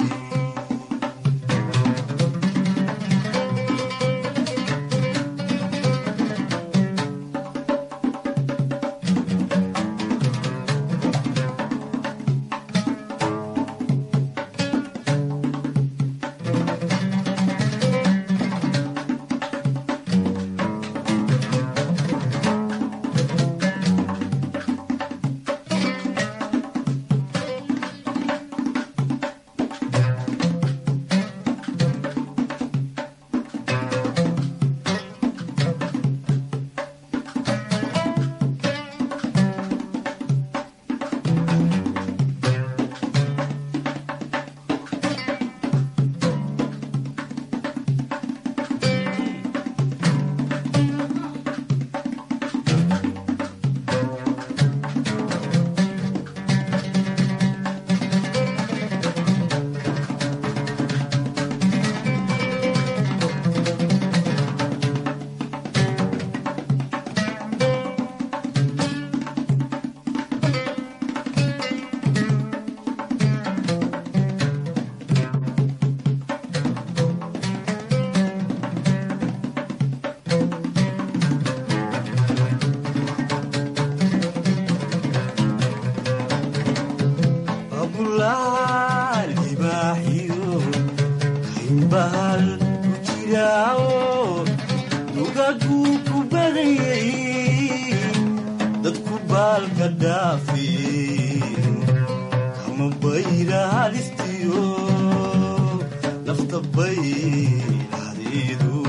abulaal ibaaxiyo kaynbahal ku jiraawo dugaguu ku badayay dadku baalka dhaafeen kama bayra halistiyo nafta bayradeedu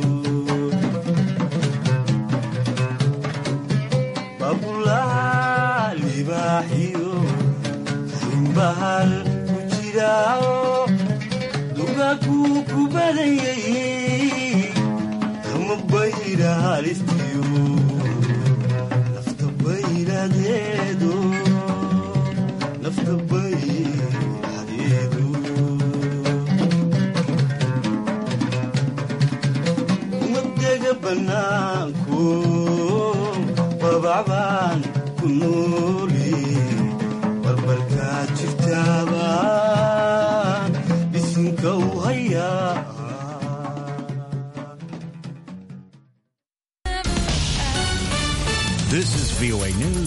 babulaal ibaaxiyo bahal ku jiraawo dugaguu ku badayay kama bayra halistiyo nafta bayradeedu nafta bayradeedu umadega bannaanku babacbaan ku nooli barbarkaa jirtaabaan bisinka u hayaa VOA News.